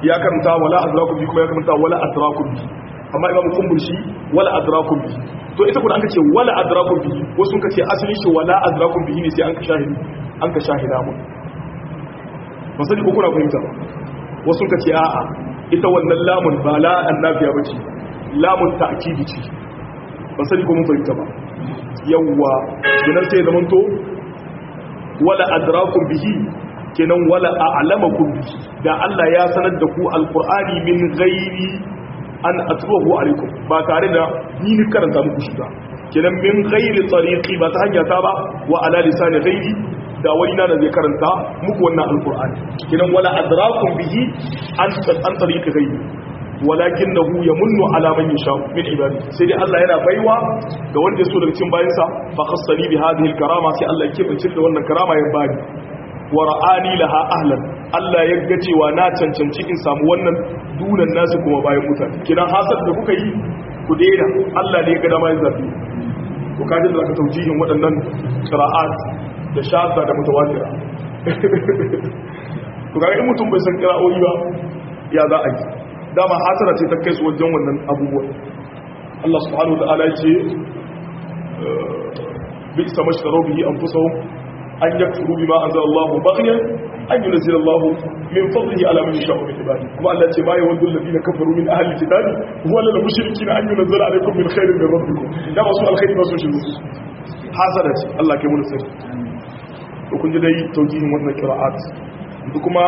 ya karanta wala adrakum bi kuma ya karanta wala adrakum bi amma imamu kumbul shi wala adrakum bi to ita kuma an kace wala adrakum bi wasu kace asalin shi wala adrakum bi ne sai an ka shahidi an ka shahida mu ba sani ko kuna fahimta ba wasu kace a'a ita wannan lamun ba la annabiya bace lamun ta'kidi ce ba sani ko mun fahimta ba yawwa kenan sai zaman to wala adrakum bihi kenan wala a'lamakum bihi da Allah ya sanar da ku alqur'ani min ghairi an atluhu alaikum ba tare da ni ni karanta muku shi ba kenan min ghairi tariqi ba ta hanya ta ba wa ala lisani ghairi da wani na da zai karanta muku wannan alqur'ani kenan wala adrakum bihi an an tariqi ghairi walakinahu yamunnu ala man yasha min ibadi sai dai Allah yana baiwa ga wanda ya so daga cikin bayansa fa khassani bi hadhihi alkarama sai Allah ya kebance da wannan karama ya bani wa ra'ani laha ahlan Allah ya ga cewa na cancanci in samu wannan dunan nasu kuma bayan mutane kidan hasad da kuka yi ku daina Allah ne ya ga dama ya zabi ku kaji da ka taujihin waɗannan qira'at da shadda da mutawatira to ga in mutum bai san qira'o'i ba ya za a yi dama hasara ce ta kai su wajen wannan abubuwan Allah subhanahu wa ta'ala ya ce bi isa mashtaro bihi anfusahum an yakfuru bima anzala Allah baghyan an yunzila Allah min fadlihi ala man yasha'u min ibadihi kuma Allah ce ma yawaddu alladhina kafaru min ahli alkitabi huwa lil mushrikin an yunzila alaykum min khairin min rabbikum da masu alkhairi ba su shi hasara ce Allah ke mun sani to kun ji dai taujihin wannan qira'at kuma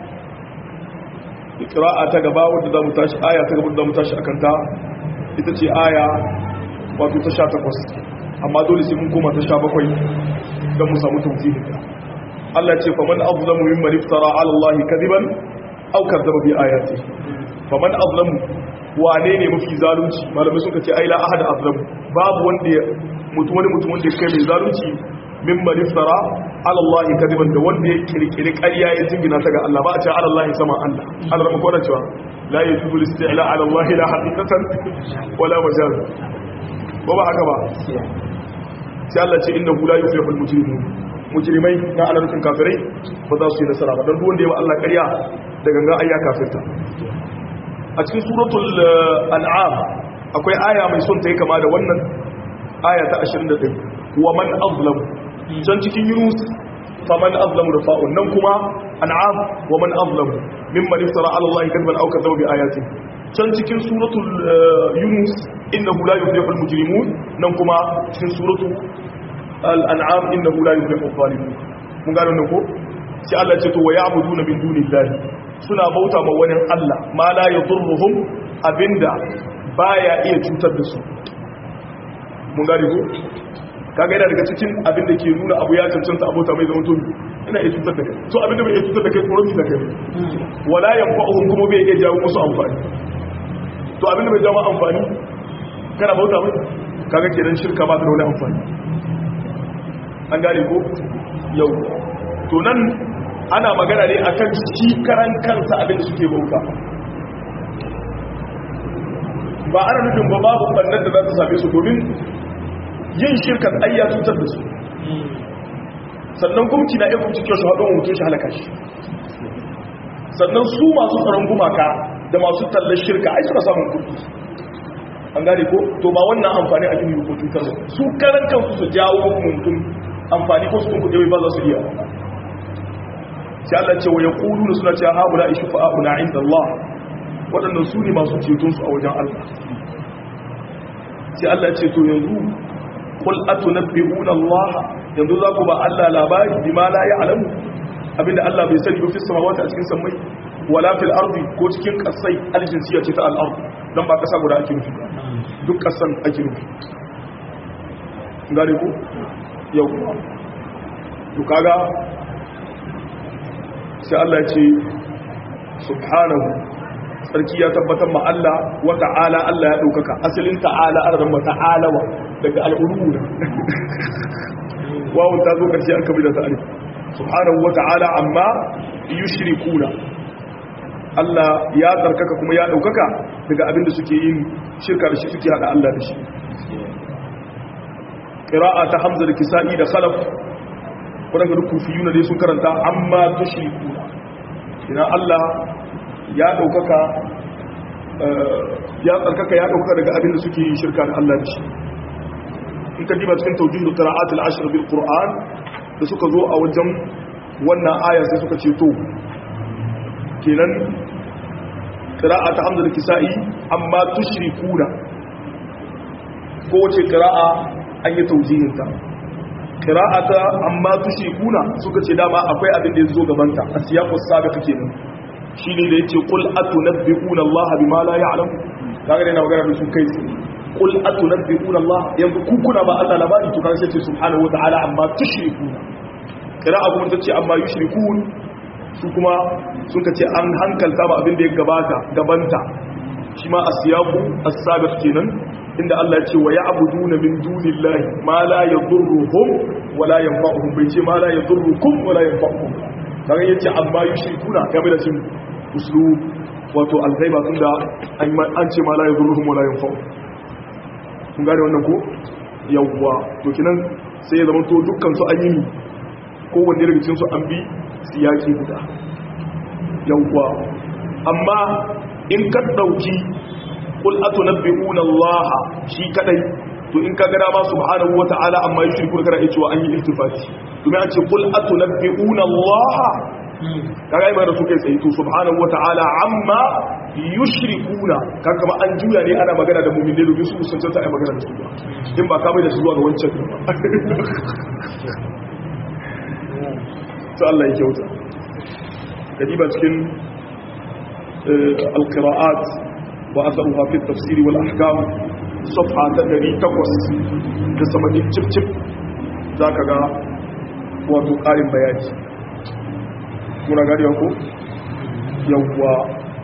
qira'a ta gaba wadda zamu tashi aya ta gaba da zamu tashi akan ta ita ce aya wato ta 18 amma dole sai mun koma ta 17 dan mu samu tawfiqin ta Allah ce faman azlamu mimman iftara ala Allah kadiban aw kadzaba bi ayati faman azlamu wane ne mafi zalunci malamai suka ce ai la ahad azlamu babu wanda mutum wani mutum wanda kai mai zalunci mimman iftara ala Allah kadiban da wanda ya kirkiri ƙarya ya jingina ta ga Allah ba a ce ala Allah sama Allah Allah ran kora cewa la yajuzu al-isti'la ala Allah la haqiqatan wala majaz ba ba haka ba sai Allah ce innahu la yuflihul mujrimun mujrimai na ana nufin kafirai ba za su yi nasara ba dan duk wanda ya wa Allah ƙarya da ganga ayya kafirta a cikin suratul an'am akwai aya mai son ta yi kama da wannan aya ta 21 wa man azlamu can cikin yunus faman azlamu da fa'un nan kuma an'am wa man azlamu mimman iftara ala allahi kadban aw kadzaba bi ayati can cikin suratul yunus innahu la yuflihul mujrimun nan kuma cikin suratul al-an'am innahu la yuflihul zalimun mun gano ne ko sai Allah ce to wa ya'buduna min dunillahi suna bauta ma wani Allah ma la yadurruhum abinda baya iya cutar da su mun gane ko kaga yana daga cikin abin da ke nuna abu ya cancanta abota mai zama tobi ina iya cutar da kai so abin da bai iya cutar da kai tsoron da kai wala yanfa'uhum kuma bai iya jawo musu amfani to abin da bai jawo amfani kana bauta mai kaga kenan shirka ba ta da wani amfani an gane ko yau to nan ana magana ne akan shi karan kansa abin da suke bauta ba ana nufin ba babu bannan da za ta same su domin yin shirkan ai ya cutar da su sannan gumki na iya kumci kyau shi haɗin mutum shi halaka shi sannan su masu tsaron gumaka da masu tallar shirka ai suna samun kuɗi an gane ko to ba wannan amfani a gini ko cutar da su karan kansu su jawo mutum amfani ko su kun kuɗe ba za su iya sai Allah ce wa ya ƙulu da suna cewa haɓula ishi fa'a'una inda Allah waɗannan su ne masu cetonsu a wajen Allah sai Allah ce to yanzu kul atunabbi'una Allah yanzu za ku ba Allah labari bima la ya'lamu abinda Allah bai sani ba fi samawati a cikin samai wala fil ardi ko cikin kasai aljinsiya ce ta al-ard dan ba kasa guda ake nufi duk kasan ake nufi gare ku yau to kaga sai Allah ya ce subhanahu sarki ya tabbatar ma Allah wa ta'ala Allah ya ɗaukaka asalin ta'ala an rama ta'alawa daga al'uluna wawon ta zo ƙarshe an kabila ta'alif subhanahu wa ta'ala amma yushrikuna Allah ya tsarkaka kuma ya ɗaukaka daga abinda suke yin shirka da shi suke haɗa Allah da shi ƙira'a ta hamza da kisa'i da khalaf waɗanda duk kufiyuna dai sun karanta amma tushrikuna ina Allah ya daukaka ya tsarkaka ya daukaka daga abin da suke yi shirka da Allah da shi in ka diba cikin tawjih da qira'at al-ashr bil qur'an da suka zo a wajen wannan aya sai suka ce to kenan qira'at hamza da kisa'i amma tushrikuna ko wace qira'a an yi tawjihin ta qira'ata amma tushrikuna suka ce dama akwai abin da ya zo gabanta a siyaqus sabiq kenan shine da yace qul atunabbi'una Allah bima la ya'lam kaga dai na magana da su kai qul atunabbi'una Allah yanzu ku kuna ba Allah labari to kaga sai ce subhanahu wata'ala amma tushrikuna qira'a kuma tace amma yushrikun su kuma suka ce an hankalta ba abin da ya gabata gabanta shi ma asiyaqu as-sabiq kenan inda Allah ya ce wa ya'buduna min dunillahi ma la yadurruhum wa la yanfa'uhum bai ce ma la yadurrukum wa la yanfa'uhum kaga yace amma yushrikuna ya bai da cin uslub wato alghaiba tunda an ce ma la yadurruhum wa la yanfa'uhum kun gane wannan ko yawwa to kinan sai ya zama to dukkan su an yi ko wanne daga cikin su an bi siyaki guda yawwa amma in ka dauki qul atunabbi'una Allah shi kadai to in ka gada ma subhanahu wata'ala amma yushriku da kana cewa an yi iltifati to me an ce qul atunabbi'una Allah kaga ai da suke tsayi to subhanahu wata'ala amma yushrikuna kaga kuma an juya ne ana magana da mu'min ne domin su sun tantance ai magana da su ba in ba ka bai da su zuwa ga wancan to Allah ya kyauta kadiba cikin القراءات وأثرها في التفسير والأحكام صفحة تدري تقوس تسمى تشب تشب ذاك غا wato ƙarin bayani muna gari ko yawwa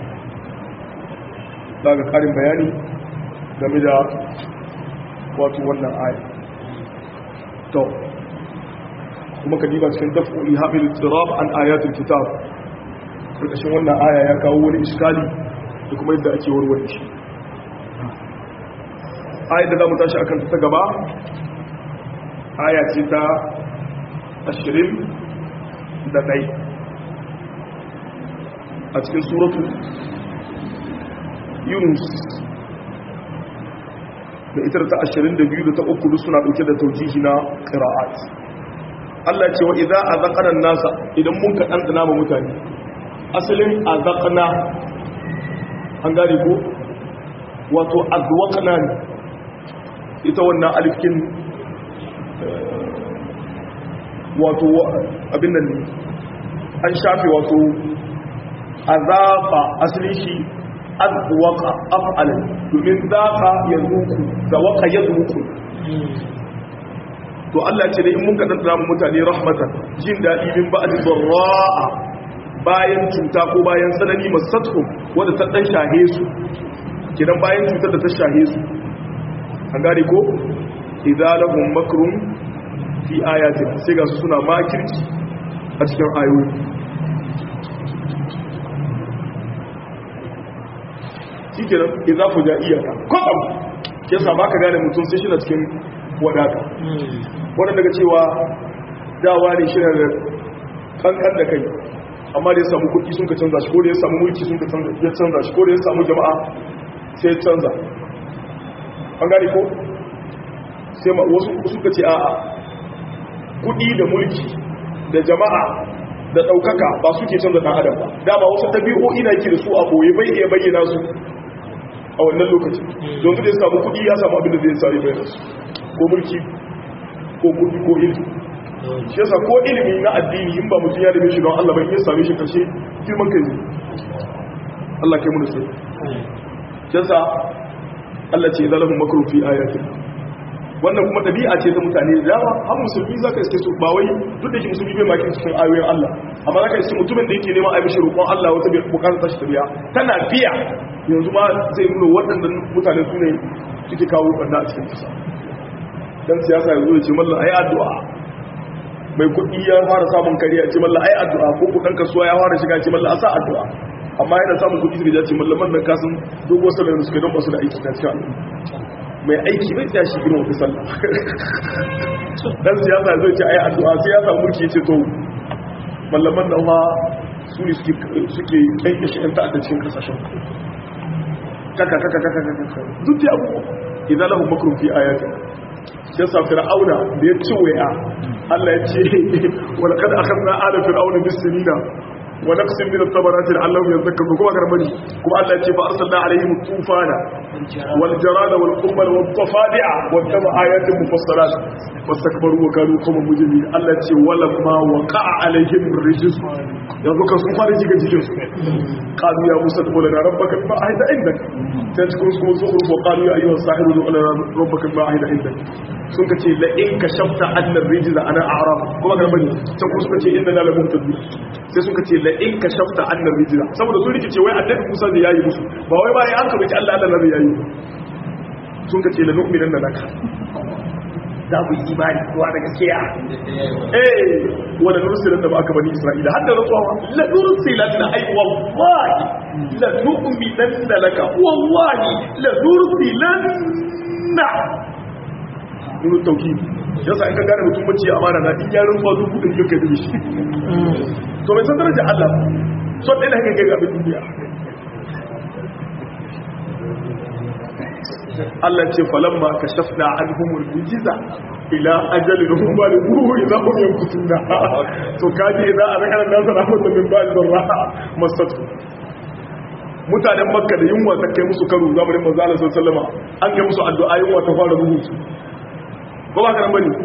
daga ƙarin bayani game da wato wannan aya to kuma ka diba cikin daf'ul habil tirab an ayatul kitab karkashin wannan aya ya kawo wani iskali da kuma yadda ake warware shi ayat da za mu tashi akan ta gaba aya ce ta ashirin da ɗai a cikin suratu yunus da ita ta ashirin da biyu da ta uku suna ɗauke da taujihi na ƙira'at Allah ce wa idan a zaƙanan nasa idan mun ka ɗanɗana ma mutane asalin a zaƙana an gane ko wato azwaqna ne ita wannan alifkin wato abin nan ne an shafe wato azafa asalin shi azwaqa af'al domin zaqa yazuku zawaqa yazuku to Allah ce da in mun kadan da mutane rahmatan jin dadi min ba'd dharra'a bayan cuta ko bayan tsanani masatkum wanda ta dan shahe su kidan bayan cutar da ta shahe su an gane ko idalahum makrun fi ayatin sai ga su suna makirci a cikin ayoyi shikenan idza fujaiyata kodam yasa baka gane mutum sai shi na cikin wadata wannan daga cewa dawa ne shi da kankan da kai amma da ya samu kuɗi sun ka canza shi ko da ya samu mulki sun ka canza shi ko da ya samu jama'a sai canza an gane ko sai wasu suka ce a'a kuɗi da mulki da jama'a da ɗaukaka ba suke canza ɗan adam ba dama wasu ɗabi'o'i na ke da su a ɓoye bai iya bayyana su a wannan lokaci don da ya samu kuɗi ya samu abin da zai sare bayyana su ko mulki ko kuɗi ko ilimi shi yasa ko ilimi na addini in ba mutum ya dame shi don Allah bai iya same shi karshe girman kai Allah kai mu da sai shi yasa Allah ce zalamu makru fi ayatin wannan kuma dabi'a ce ta mutane da yawa har musulmi zaka iske su ba wai duk da shi musulmi bai maki cikin ayoyin Allah amma zaka iske mutumin da yake neman a mishi roƙon Allah wata bai bukatar tashi tabiya tana biya yanzu ma zai nuna waɗannan mutane su ne suke kawo banda a cikin kasa dan siyasa yanzu ya ce mallan ayi addu'a mai kuɗi ya fara samun kariya ce mallan ayi addu'a ko kuɗin kasuwa ya fara shiga ce mallan a sa addu'a amma yana samun kuɗi da ya ce mallaman nan kasan dogon sallar da suka don basu da aiki ta cikin al'umma mai aiki bai tsaya shi girma fi sallah dan siyasa zai ce ayi addu'a sai ya samu mulki ce to mallaman nan ma su ne suke kyankyashe yan ta'adda cikin kasashen kaka kaka kaka kaka duk da abubuwa idan lahun makarun fi ayatin ya sa fir'auna da ya ci waya Allah ya ce wala kada akhadna ala fir'auna bis-sinina wa naqsin min at-tabarati la'allahum yadhakkarun kuma garmani kuma Allah ya ce fa arsalna alaihim tufana wal jarada wal qummal wat tafadi'a wa kama ayatin mufassalat wastakbaru wa kanu qawman mujrimin Allah ya ce wala ma waqa'a alaihim rijz yanzu kan sun fara jiga jikin su qalu ya musa qul lana rabbaka ma ahida indak sai cikin su zuhur wa qalu ya ayyuha sahiru qul lana rabbaka ma ahida indak sun ka ce la in kashafta annar rijza ana a'raf kuma garmani can kuma suka ce inna la muhtadun sai suka ce la in kashafta annar rijza saboda sun rikice wai annabi Musa da yayi musu ba wai ba ya an kabaci Allah Allah ne yayi sun ka ce la nu'minan laka za ku yi imani kowa da gaskiya eh wala nursilan da ba aka bani Isra'ila hadda rasuwa la nursilan na ai wallahi la nu'minan laka wallahi la nursilan na nuna tauki yasa in ka gane mutum mace amana na in yarin ba dubu da yake da shi to mai san darajar Allah so ɗaya da haka kai abin duniya Allah ce falamma kashafna anhumul mujiza ila ajalin hum balighuhu idza hum yanqutuna to kaji idza arkana nasu rahmatan min ba'd darra masatu mutanen makka da yunwa ta kai musu karo zamanin manzo Allah sallallahu alaihi wasallam an kai musu addu'a yunwa ta fara rubutu ko ba karan bane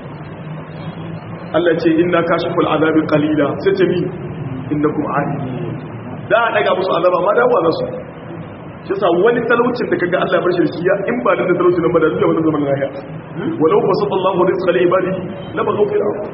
Allah ce inna kashiful azabi qalila sai ce mi innakum alimin da a daga musu azaba ma dawo za su shi sa wani talaucin da kaga Allah ya bar shi da shi ya in ba da talaucin nan ba da zuwa wannan zaman lafiya walau basallallahu rizqa li ibadi la baghaw fil ardh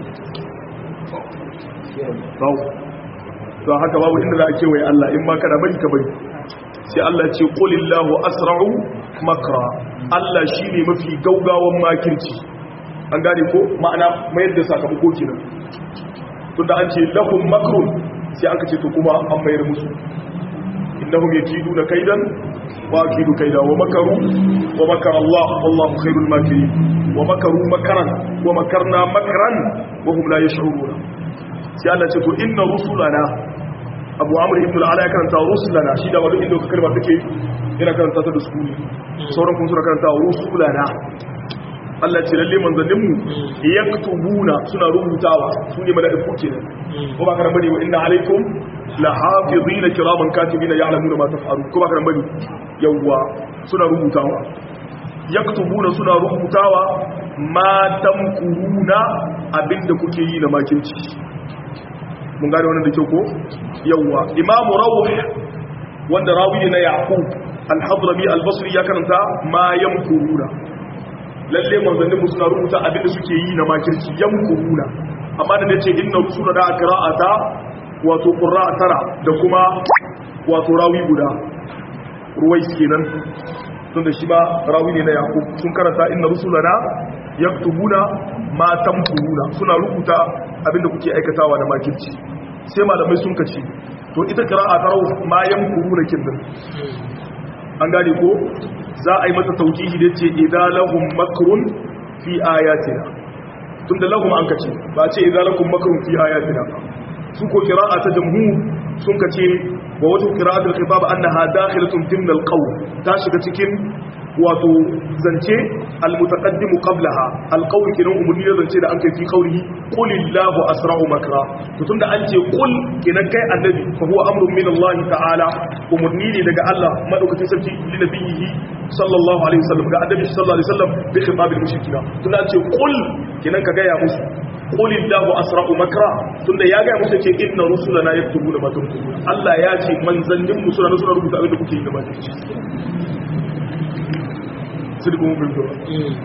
bawo to haka babu inda za a kewaye Allah in ma kana bari ka bari sai Allah ce qulillahu asra'u makra Allah shine mafi gaugawan makirci an gane ko ma'ana mayar da sakamako kenan tunda an ce lahum makrun sai aka ce to kuma an mayar musu innahum yakiduna kaidan wa akidu kaida wa makaru wa makara Allah wallahu khairul makirin wa makaru makaran wa makarna makran wa hum la yash'uruna sai Allah ce to inna rusulana abu amur ibn al'ala ya karanta rusulana shi da wadda inda kalma take yana karanta ta da sukuni sauran kun suna karanta rusulana Allah ce lalle manzanninmu yaktubuna suna rubutawa su ne mala'iku kenan ko ba karan bane wa inna alaikum la hafizina kiraman katibina ya'lamuna ma taf'alu ko ba karan bane yawwa suna rubutawa yaktubuna suna rubutawa ma tamkuruna abinda kuke yi na makinci mun gane wannan da kyau ko yawwa imamu rawh wanda rawi ne na yaqub al-hadrami al-basri ya karanta ma yamkuruna lalle manzannin mu suna rubuta abin da suke yi na makirci yamkuruna amma da nace inna rusula da qira'ata wato qurra'a tara da kuma wato rawi guda ruwais kenan tunda shi ba rawi ne na yaqub sun karanta inna rusulana yaktubuna ma tamkuruna suna rubuta abinda kuke aikatawa da makirci sai malamai sun kace to ita qira'a ta rawu ma yamkuruna kinnan an gane ko za a yi mata taujihi da ce idza lahum makrun fi ayatina tunda lahum an kace ba ce idza lakum makrun fi ayatina su ko qira'a ta jamhur sun kace wa wajhu qira'atul khitab annaha dakhilatun dimna alqawl ta shiga cikin wato zance almutaqaddimu qablaha alqawl kinan umurni da zance da an kai fi qawlihi qulillahu asra'u makra to tunda an ce qul kinan kai annabi fa huwa amrun min Allah ta'ala umurni ne daga Allah madaukakin sarki li nabiyhi sallallahu alaihi wasallam ga annabi sallallahu alaihi wasallam bi khitabil mushrikina tunda an ce qul kinan ka ga ya musu qulillahu asra'u makra tunda ya ga musu ce inna rusulana yaktubuna ma tuktubuna Allah ya ce manzannin mu suna suna rubuta abin da kuke yi da ba sidikun bin zuwa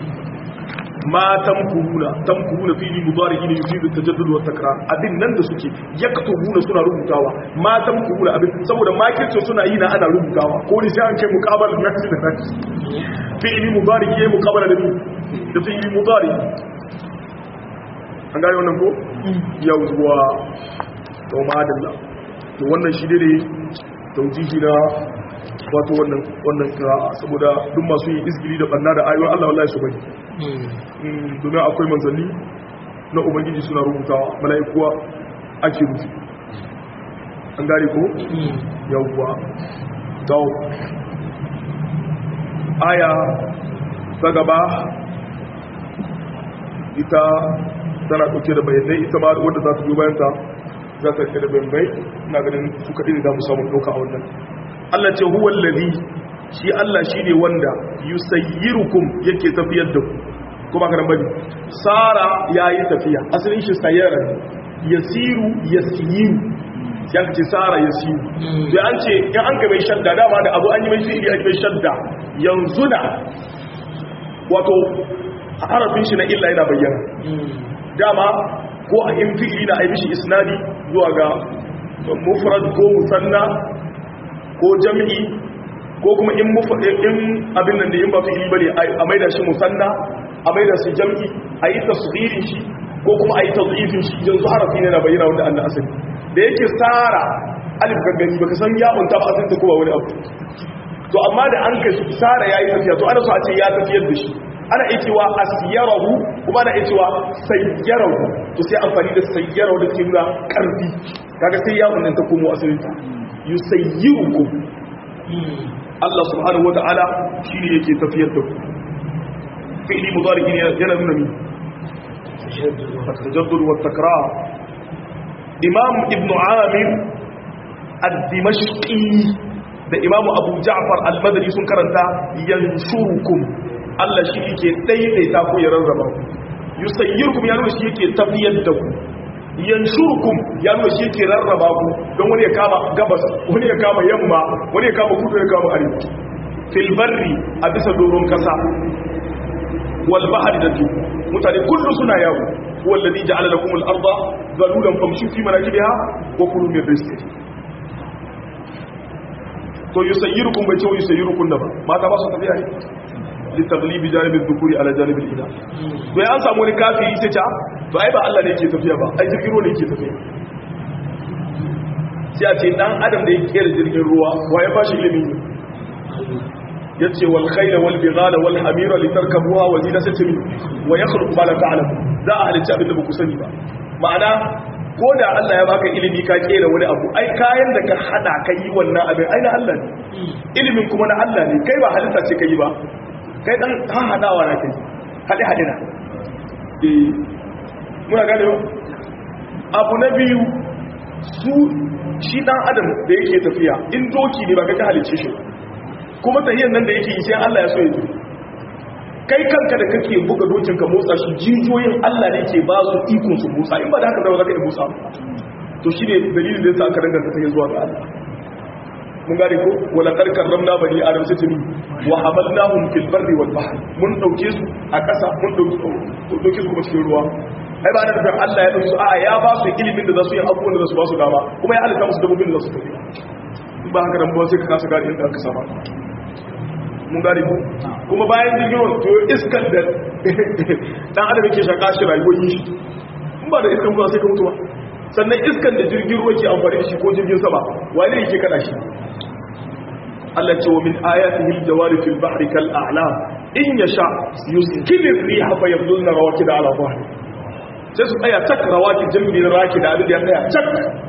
ma tamkuruna tamkuruna fili mudarihi ne yufidu tajaddud wa takrar abin nan da suke yaktubuna suna rubutawa ma tamkuruna abin saboda makirci suna yi na ana rubutawa ko ne sai an kai muqabala nafsi da nafsi fi'li mudarihi yayi muqabala da da fi'li mudari an gane wannan ko yawwa to madalla to wannan shi ne taujihi na wato wannan wannan kira'a saboda duk masu yin izgili da banna da ayoyin Allah wallahi su bari domin akwai manzanni na ubangiji suna rubutawa mala'ikuwa ake rufi an gane ko yawwa to aya ta gaba ita tana ɗauke da bayanai ita ma wadda za ta biyo bayan ta za ta ɗauke da bayanai ina ganin su kaɗai da za mu samu ɗauka a wannan Allah ce huwa lalzi shi Allah shi ne wanda yusayyirukum yake tafiyar da ku kuma ka bane sara yayi tafiya asalin shi sayara ne yasiru yasiru ya ce sara yasiru sai an ce in an ga mai shadda dama da abu an yi mai fi'ili ake mai shadda yanzu na wato harafin shi na illa yana bayyana dama ko a in fi'ili na aibishi isnadi zuwa ga mufrad ko musanna ko jam'i ko kuma in in abin nan da yin ba fi'ili bane a maida shi musanna a maida shi jam'i a yi tasghirin shi ko kuma a yi tadhifin shi yanzu harafi ne na bayyana wanda Allah asali da yake sara alif gaggani baka san ya unta ba asali ta kuma wani abu to amma da an kai sara yayi tafiya to ana so a ce ya tafiyar da shi ana iya cewa asiyarahu kuma ana iya cewa sayyarahu to sai amfani da sayyarahu da ke nuna karfi kaga sai ya wannan ta komo asalin ta yusayyirukum Allah subhanahu wata'ala shine yake tafiyar da ku fi'li mudari ne yana nuna mi tajaddud wa takrar imam ibn amir ad-dimashqi da imam abu ja'far al-madani sun karanta yanshurukum Allah shi yake daidaita ku ya rarraba ku yusayyirukum ya nuna shi yake tafiyar da ku yanshurkum ya nuna shi yake rarraba ku don wani ya kama gabas wani ya kama yamma wani ya kama kudu ya kama arewa fil barri a bisa doron kasa wal bahri da tu mutane kullu suna yawo wallazi ja'ala lakum al arda zalulan famshu fi manakibiha wa kulu min rizqihi to yusayyirukum bai ce yusayyirukum da ba mata ba su tafiya ne litaglibi janibin dukuri ala janibin ina to ya an samu wani kafiri sai ta to ai ba Allah ne yake tafiya ba ai jirgin ruwa ne yake tafiya sai a ce dan adam da ya kera jirgin ruwa wa ya bashi ilimin yace wal khayla wal bighala wal hamira litarkabuha wa zinatatin wa yakhluqu ma la ta'lamu za a halicci abin da ba ku sani ba ma'ana ko da Allah ya baka ilimi ka kera wani abu ai kayan da ka hada ka yi wannan abin ai na Allah ne ilimin kuma na Allah ne kai ba halitta ce ka yi ba kai dan hadawa na kai hade hade na eh muna gane ba abu na biyu su shi dan adam da yake tafiya in doki ne ba ka halice shi kuma tahiyar nan da yake yi sai Allah ya so ya yi kai kanka da kake buga dokin ka motsa shi jijiyoyin Allah ne ke ba su ikon su motsa in ba da haka ba za ka yi motsa to shi ne dalilin da yasa aka danganta ta zuwa ga Allah mun gane ko wala karkar ramna bani adam sai tuni wa hamalnahum fil barri wal bahr mun dauke su a kasa mun dauke su kuma cikin ruwa ai ba da nufin Allah ya dauke su a'a ya ba su ilimin da za su yi abubuwan da za su ba su dama kuma ya halitta musu dabbobin da za su tafi ba haka nan ba sai ka kasa gane inda aka sama mun gane ko kuma bayan jirgin ruwa to iskan da dan adam yake shaka shi rayuwar yi shi in ba da iskan ba sai ka mutu ba sannan iskan da jirgin ruwa ke amfani da shi ko jirgin sama wane yake kada shi Allah ce wa min ayatihi al-jawari fil bahri kal a'lam in yasha yuskil ar-riha fa yabdulna rawakid ala dhahri sai su tsaya tak rawakid jami'in raki da abin da ya tsaya tak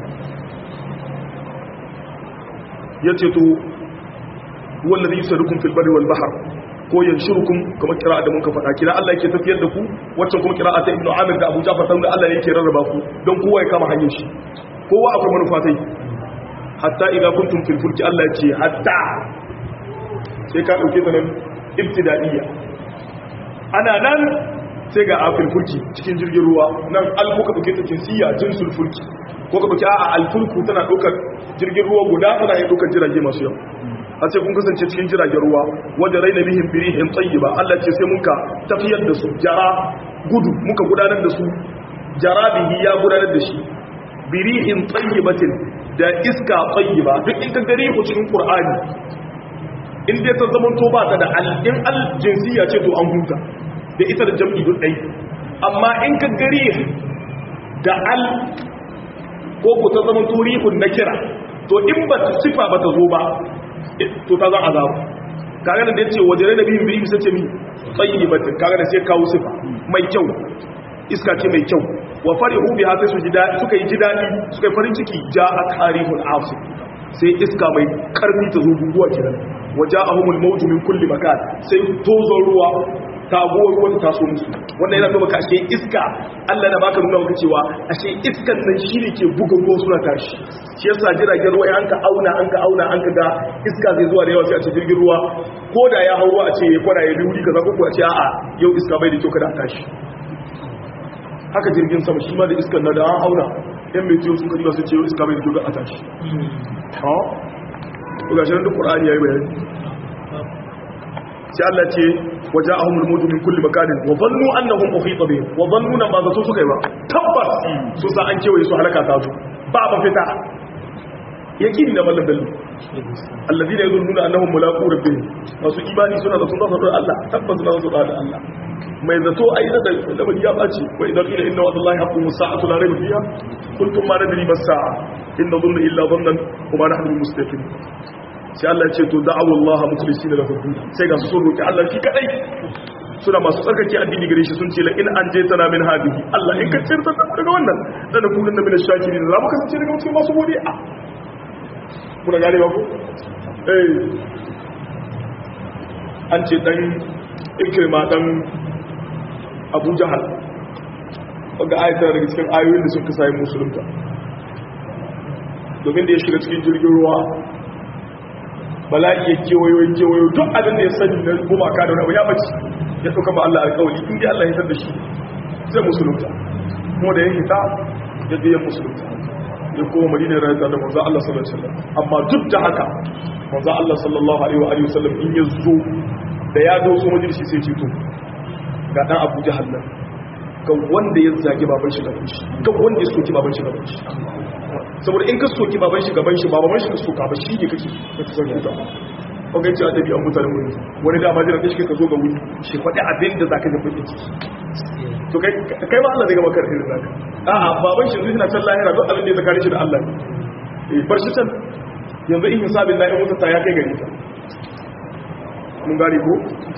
yace to wallazi yusadukum fil barri wal bahr ko yanshurukum kamar kira'a da muka faɗa kira Allah yake tafiyar da ku wacce kuma kira'a ta Ibn Amir da Abu Ja'far da Allah yake rarraba ku don kowa ya kama hanyar shi kowa akwai manufa tai hatta idza kuntum fil fulki Allah ce hatta sai ka dauke ta nan ibtida'iyya ana nan sai ga afil fulki cikin jirgin ruwa nan al muka dauke ta jinsiya jinsul fulki ko ka dauki a'a al fulku tana daukar jirgin ruwa guda tana yin daukar jirage masu yawa a ce kun kasance cikin jiragen ruwa wadda raina bihin birihin tsayiba Allah ce sai muka tafiyar da su jara gudu muka gudanar da su jara bihi ya gudanar da shi birihin tsayibatin da iska tsayiba duk in ka gari ku cikin qur'ani in dai ta zama to ba ta da al in al jinsiya ce to an huta da ita da jam'i duk dai amma in ka gari da al ko ku ta zama to rihun nakira to in ba ta sifa ba ta zo ba to ta zan azabu kaga da yace wajere da bihin bihi sace mi tayyibatin kaga da sai kawo sifa mai kyau iska ce mai kyau wa farihu biha sai su ji dadi suka yi ji dadi suka yi farin ciki ja'a karihul asif sai iska mai karfi ta zo guguwa kiran waja'ahumul mawju min kulli makan sai tozo ruwa taguwar ruwan taso musu wannan yana nuna ashe iska Allah na baka nuna maka cewa ashe iskan nan shi ne ke buga ruwa suna tashi shi yasa jiragen ruwa an ka auna an ka auna an ka ga iska zai zuwa da yawa sai a ce jirgin ruwa ko da ya hawo a ce ya kwana ya biyu kaza ko ko a ce a'a yau iska bai da kyau kada a tashi haka jirgin sama shi ma da iskan na da an auna yan mai tiyo sun kadi ba su ce yau iska bai da kyau kada a tashi ha ko ga shi nan duk qur'ani yayi bayani sai Allah ce waje a humul mutu min kulli makanin wa zannu annahum uhita bihim wa zannu nan ba zato suka yi ba tabbas su sa an kewaye su halaka ta su ba ba fita yakini na mallan dallu alladhina yadhunnuna annahum mulaqu rabbihim wasu imani suna da sunna da Allah tabbas suna da da Allah mai zato ai da da ya bace wa idan qila inna wa'dallahi haqqun sa'atu la rayba fiha qultum ma nadri mas sa'a inna dhunna illa dhannan wa ma nahnu mustaqim sai Allah ce to da'awu Allah mukhlisina lahu din sai ga su so roki Allah shi kadai suna masu tsarkake addini gare shi sun ce la in an je tana min hadihi Allah in ka tsirta ta daga wannan dan kullun da min shakirin za mu kasance daga cikin masu godiya kuna gane ba ku eh an ce dan ikrima dan Abu Jahal wanda ayatar daga cikin ayoyin da suka sai musulunta domin da ya shiga cikin jirgin ruwa bala'i ya kewayo ya kewayo duk abin da ya sani na gumaka da wani ya bace ya ɗauka ba Allah alƙawali in dai Allah ya tar da shi zai musulunta kuma da ya hita ya je ya musulunta ya koma madina ya rayuwa da manzo Allah sallallahu alaihi wasallam amma duk da haka manzo Allah sallallahu alaihi wa sallam in ya zo da ya doso majalisi sai ce to ga dan Abu Jahal nan ga wanda ya zage baban shi gaban shi ga wanda ya soki baban shi gaban shi saboda in ka soki baban shi gaban shi baban shi ka soka ba shi ne kake ka ta sauke ta ko ga ci adabi an mutane wuri wani da majira da shi ka zo ga wuri shi faɗi abin da zaka ga bakin ciki to kai kai ma Allah zai ga maka irin zaka a'a baban shi zai na can lahira duk abin da ya zakare shi da Allah eh bar shi can yanzu in hisabin na in mutunta ya kai gari ta mun gane ko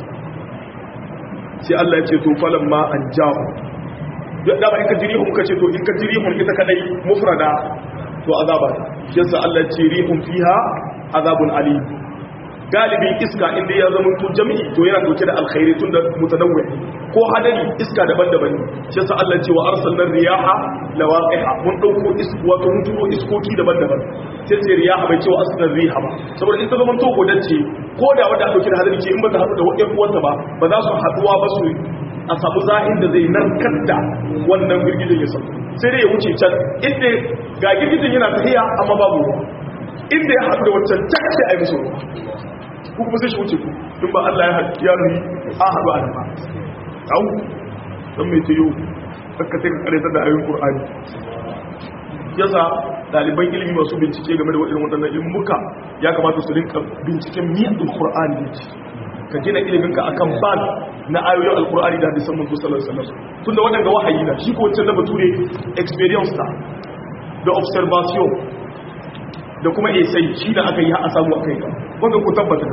sai Allah ya ce to falan ma an jahu da ba in ka jiri ka ce to in ka jiri hun ita kadai mufrada to azaba yasa Allah ya ce rihum fiha azabun alim galibin iska inda ya zama to jami'i to yana dauke da alkhairi tunda mutanawwi ko hadari iska daban-daban ne yasa Allah ya ce wa arsalna riyaha lawaqiha mun dauko isku wato mun turo iskoki daban-daban sai ce riyaha bai ce wa aslan riha ba saboda in ta zama to godacce ko da wanda dauke da hadari ce in ba ta hadu da wadda uwarta ba ba za su haduwa ba su a samu zahin da zai narkar da wannan girgijin ya sauka sai dai ya wuce can inda ga girgijin yana tafiya amma babu ruwa inda ya haɗu da wancan cak sai a yi musu ruwa ku kuma sai shi wuce ku in ba Allah ya haɗu ya nuni a haɗu a nama au don mai tayo aka sai ka karanta da ayoyin Qur'ani yasa ɗaliban ilimi masu bincike game da waɗannan waɗannan ilmuka ya kamata su rinka binciken miyan Qur'ani ne ka gina iliminka akan ban na ayoyin alkur'ani da hadisan manzo sallallahu alaihi wasallam tunda wadanga wahayi na shi ko wancan na bature experience ta da observation da kuma esai shi da aka yi a samu akai ka wanda ku tabbata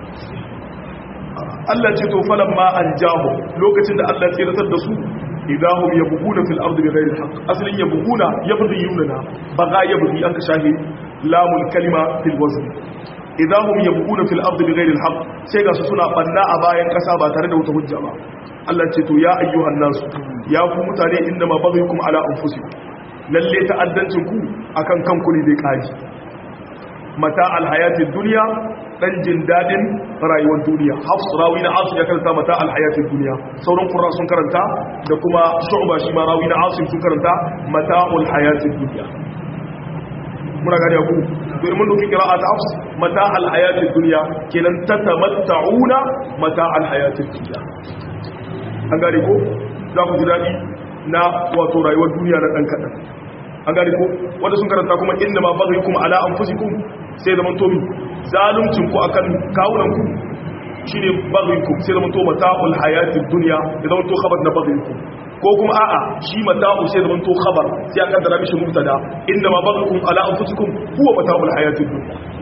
Allah ce to falan ma an jaho lokacin da Allah tsiratar da su idahum yabghuna fil ardi bighayri alhaq aslin yabghuna yabghiyuna baga yabghi an ka shahi lamul kalima fil wazn idahum yabghuna fil ardi bighayri alhaq sai ga su suna banna a bayan kasa ba tare da wata hujja ba Allah ce to ya ayyuhan nas ya ku mutane inda ma baghyukum ala anfusikum lalle ta'addancin ku akan kanku ne dai kaji mata alhayatid dunya dan jin dadin rayuwar duniya hafs rawi na asim ya karanta mata alhayatid dunya sauran qurra sun karanta da kuma shu'ba shi ma rawi na asim sun karanta mata alhayatid dunya muna gane ku to in mun duki qira'at hafs mata alhayatid dunya kenan tatamatta'una mata alhayatid dunya an gane ko za ku ji dadi na wato rayuwar duniya na dan kadan an gane ko wanda sun karanta kuma inda ma baghyukum ala anfusikum sai zaman tomi zaluncin ku akan kawunan ku shine baghyukum sai zaman to mata'ul hayatid dunya ya zaman to khabar na baghyukum ko kuma a'a shi mata'u sai zaman to khabar sai aka kaddara mishi mubtada inda ma baghyukum ala anfusikum huwa mata'ul hayatid dunya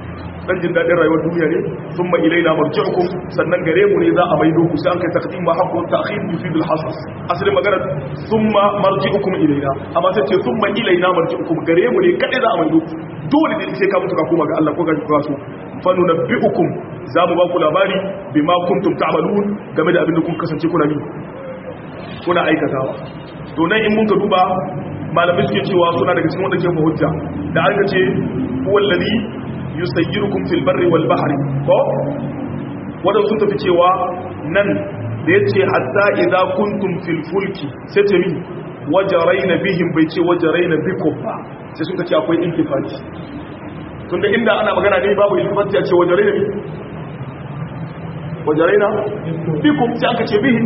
dan jin dadin rayuwar duniya ne thumma ilaina marji'ukum sannan gare mu ne za a maido ku sai an kai taqdim ma haqqu ta'khir yufid al-hasas asalin magana thumma marji'ukum ilaina amma sai ce thumma ilaina marji'ukum gare mu ne kadai za a maido ku dole ne sai ka mutu ka koma ga Allah ko ga ka so fa nunabbi'ukum za mu ba ku labari bima kuntum ta'malun game da abin da kun kasance kuna yi kuna aikatawa to nan in mun ka duba malamai suke cewa suna daga cikin wanda ke hujja da aka ce wallazi yusayyirukum fil barri wal bahri ko wadanda sun tafi cewa nan da yace hatta idza kuntum fil fulki sai ce min wajaraina bihim bai ce wajaraina bikum ba sai suka ce akwai intifati tunda inda ana magana ne babu intifati a ce wajaraina bi wajaraina bikum sai aka ce bihim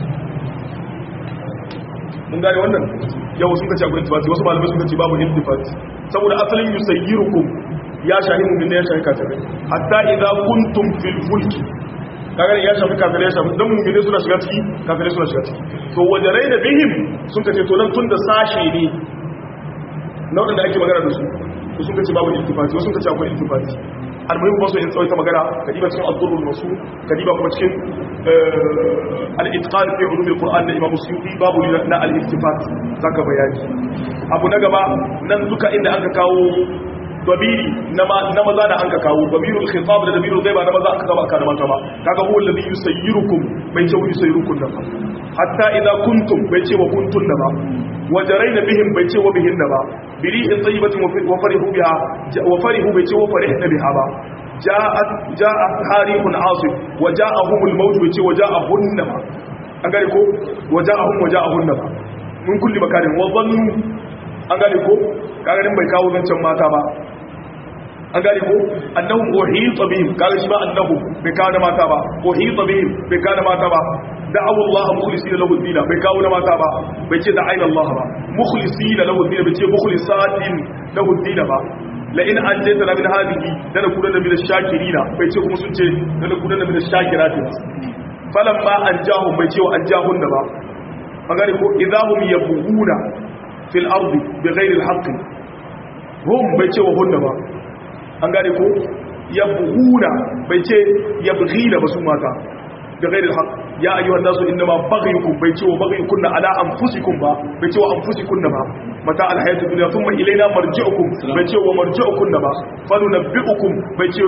mun gane wannan yau sun kace akwai intifati wasu malamai sun kace babu intifati saboda asalin yusayyirukum ya shahi mu'min ne ya shahi kafirai hatta idza kuntum fil fulki kaga ya shafi kafirai ya shafi dan mu'min suna shiga ciki kafirai suna shiga ciki to wajarai da bihim sun kace to nan tun da sashe ne na wadanda ake magana da su to sun kace babu intifati wasu sun kace akwai intifati almuhim ba su yin tsawaita magana kadiba cikin al-durrul masu kadiba kuma cikin al-itqan fi ulum al-qur'an da imam suyuti babu na al-ittifat zaka bayani abu na gaba nan duka inda aka kawo dabiri na maza da anka kawo dabirul khitab da dabirul ghaiba na maza aka kawo aka da mata ba kaga huwa alladhi yusayyirukum bai ce yusayyirukum da ba hatta idza kuntum bai ce wa kuntum da ba wajaraina bihim bai ce wa bihin da ba birihin tayyibatin wa farihu biha wa farihu bai ce wa farihna biha ba ja'at ja'at harihun asif wa ja'ahum al-maut bai ce wa ja'ahunna ba an gane ko wa ja'ahum wa ja'ahunna ba mun kulli makarin wa dhannu an gane ko kaga bai kawo zancen mata ba an gane ko annahum uhita bihim kaga shi ba annahum bai kawo da mata ba uhita bihim bai kawo da mata ba da'awu Allah mukhlisina lahu dina bai kawo da mata ba bai ce da'ayna Allah ba mukhlisina lahu dina bai ce mukhlisatin lahu dina ba la in anjaytana min hadhihi dana kudan min ash-shakirina bai ce kuma sun ce dana kudan min ash-shakirati falamma anjahum bai ce wa anjahun da ba an gane ko idahum yabghuna fil ardi bighairi al-haqq hum bai ce wa hunna ba an gane ko yabghuna bai ce yabghina ba su mata bighairi al-haqq ya ayyuhan nasu innama baghayukum bai ce wa baghayukunna ala anfusikum ba bai ce wa anfusikunna ba mata al-hayatu dunya thumma ilayna marji'ukum bai ce wa marji'ukunna ba fa nunabbi'ukum bai ce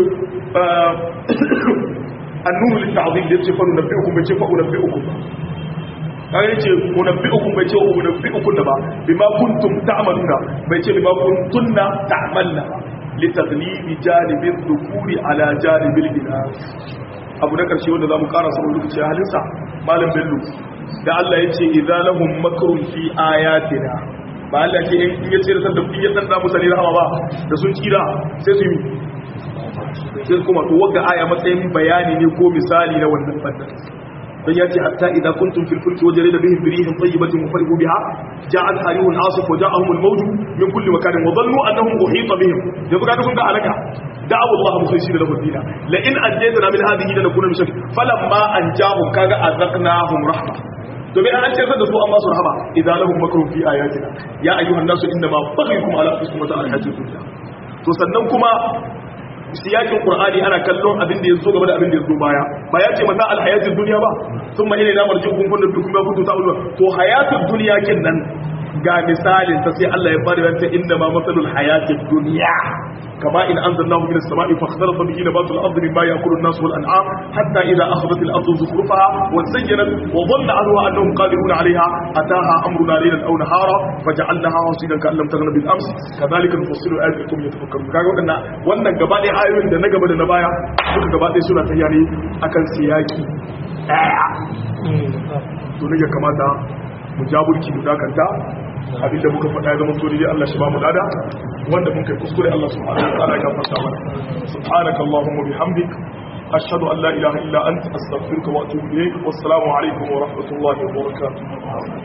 annuru lit-ta'dhim bai ce fa nunabbi'ukum bai ce fa unabbi'ukum kaga yace unabbi'ukum bai ce unabbi'ukum da ba bima kuntum ta'maluna bai ce bima kuntunna ta'malna li taghlibi janibi dhukuri ala janibil inath abu na karshe wanda zamu ƙara saboda lokaci halinsa malam bello da Allah yace idza lahum makrun fi ayatina ba Allah ke in yace da sanda in ya dan da musali rahama ba da sun kira sai su yi sai kuma to wanda aya matsayin bayani ne ko misali na wannan fadda dan yace hatta idza kuntum fil fulki wajrida bihim birihin tayyibatin wa farihu biha ja'at harihun asif wa ja'ahum al mawj min kulli makanin wa dhannu annahum uhita bihim yanzu kaga sun ga alaka da'awu Allah mukhlisina lahu dina la in anjaytana min hadhihi lanakuna min shakk falamma anjahum kaga azaqnahum rahma domin an ce da su an ba su rahama idza lahum makrun fi ayatina ya ayyuhan nasu inna ma baghyukum ala anfusikum wa ta'ala hayatid dunya to sannan kuma siyakin qur'ani ana kallon abin da yazo gaba da abin da yazo baya ba ya ce mata alhayatud dunya ba thumma ilayna marji'ukum kuntum bikum ma kuntum ta'malun to hayatud dunya nan ga misalin ta sai Allah ya bada wata inda ma masalul hayatid dunya kama in anzalnahu minas sama'i fakhtalata bihi nabatul ardi mimma ya'kulu an-nas wal an'am hatta idha akhadhat al-ardu zukhrufaha wa zayyanat wa dhanna 'anha annahum qadirun 'alayha ataha amruna laylan aw nahara faj'alnaha hasidan ka'an lam taghna bil ams kadhalika nufassilu ayatikum yatafakkarun kaga wadannan wannan gaba ɗaya ayoyin da na gaba da na baya duka gaba ɗaya suna tayyare akan siyaki ɗaya to ne ya kamata mu jaburki mu dakanta abinda muka faɗa ya zama to dai Allah shi ba mu lada wanda mun kai kuskure Allah subhanahu wa ta'ala ya gafarta mana subhanaka allahumma bihamdik ashhadu an la ilaha illa anta astaghfiruka wa atubu ilayk wassalamu alaikum wa rahmatullahi wa barakatuh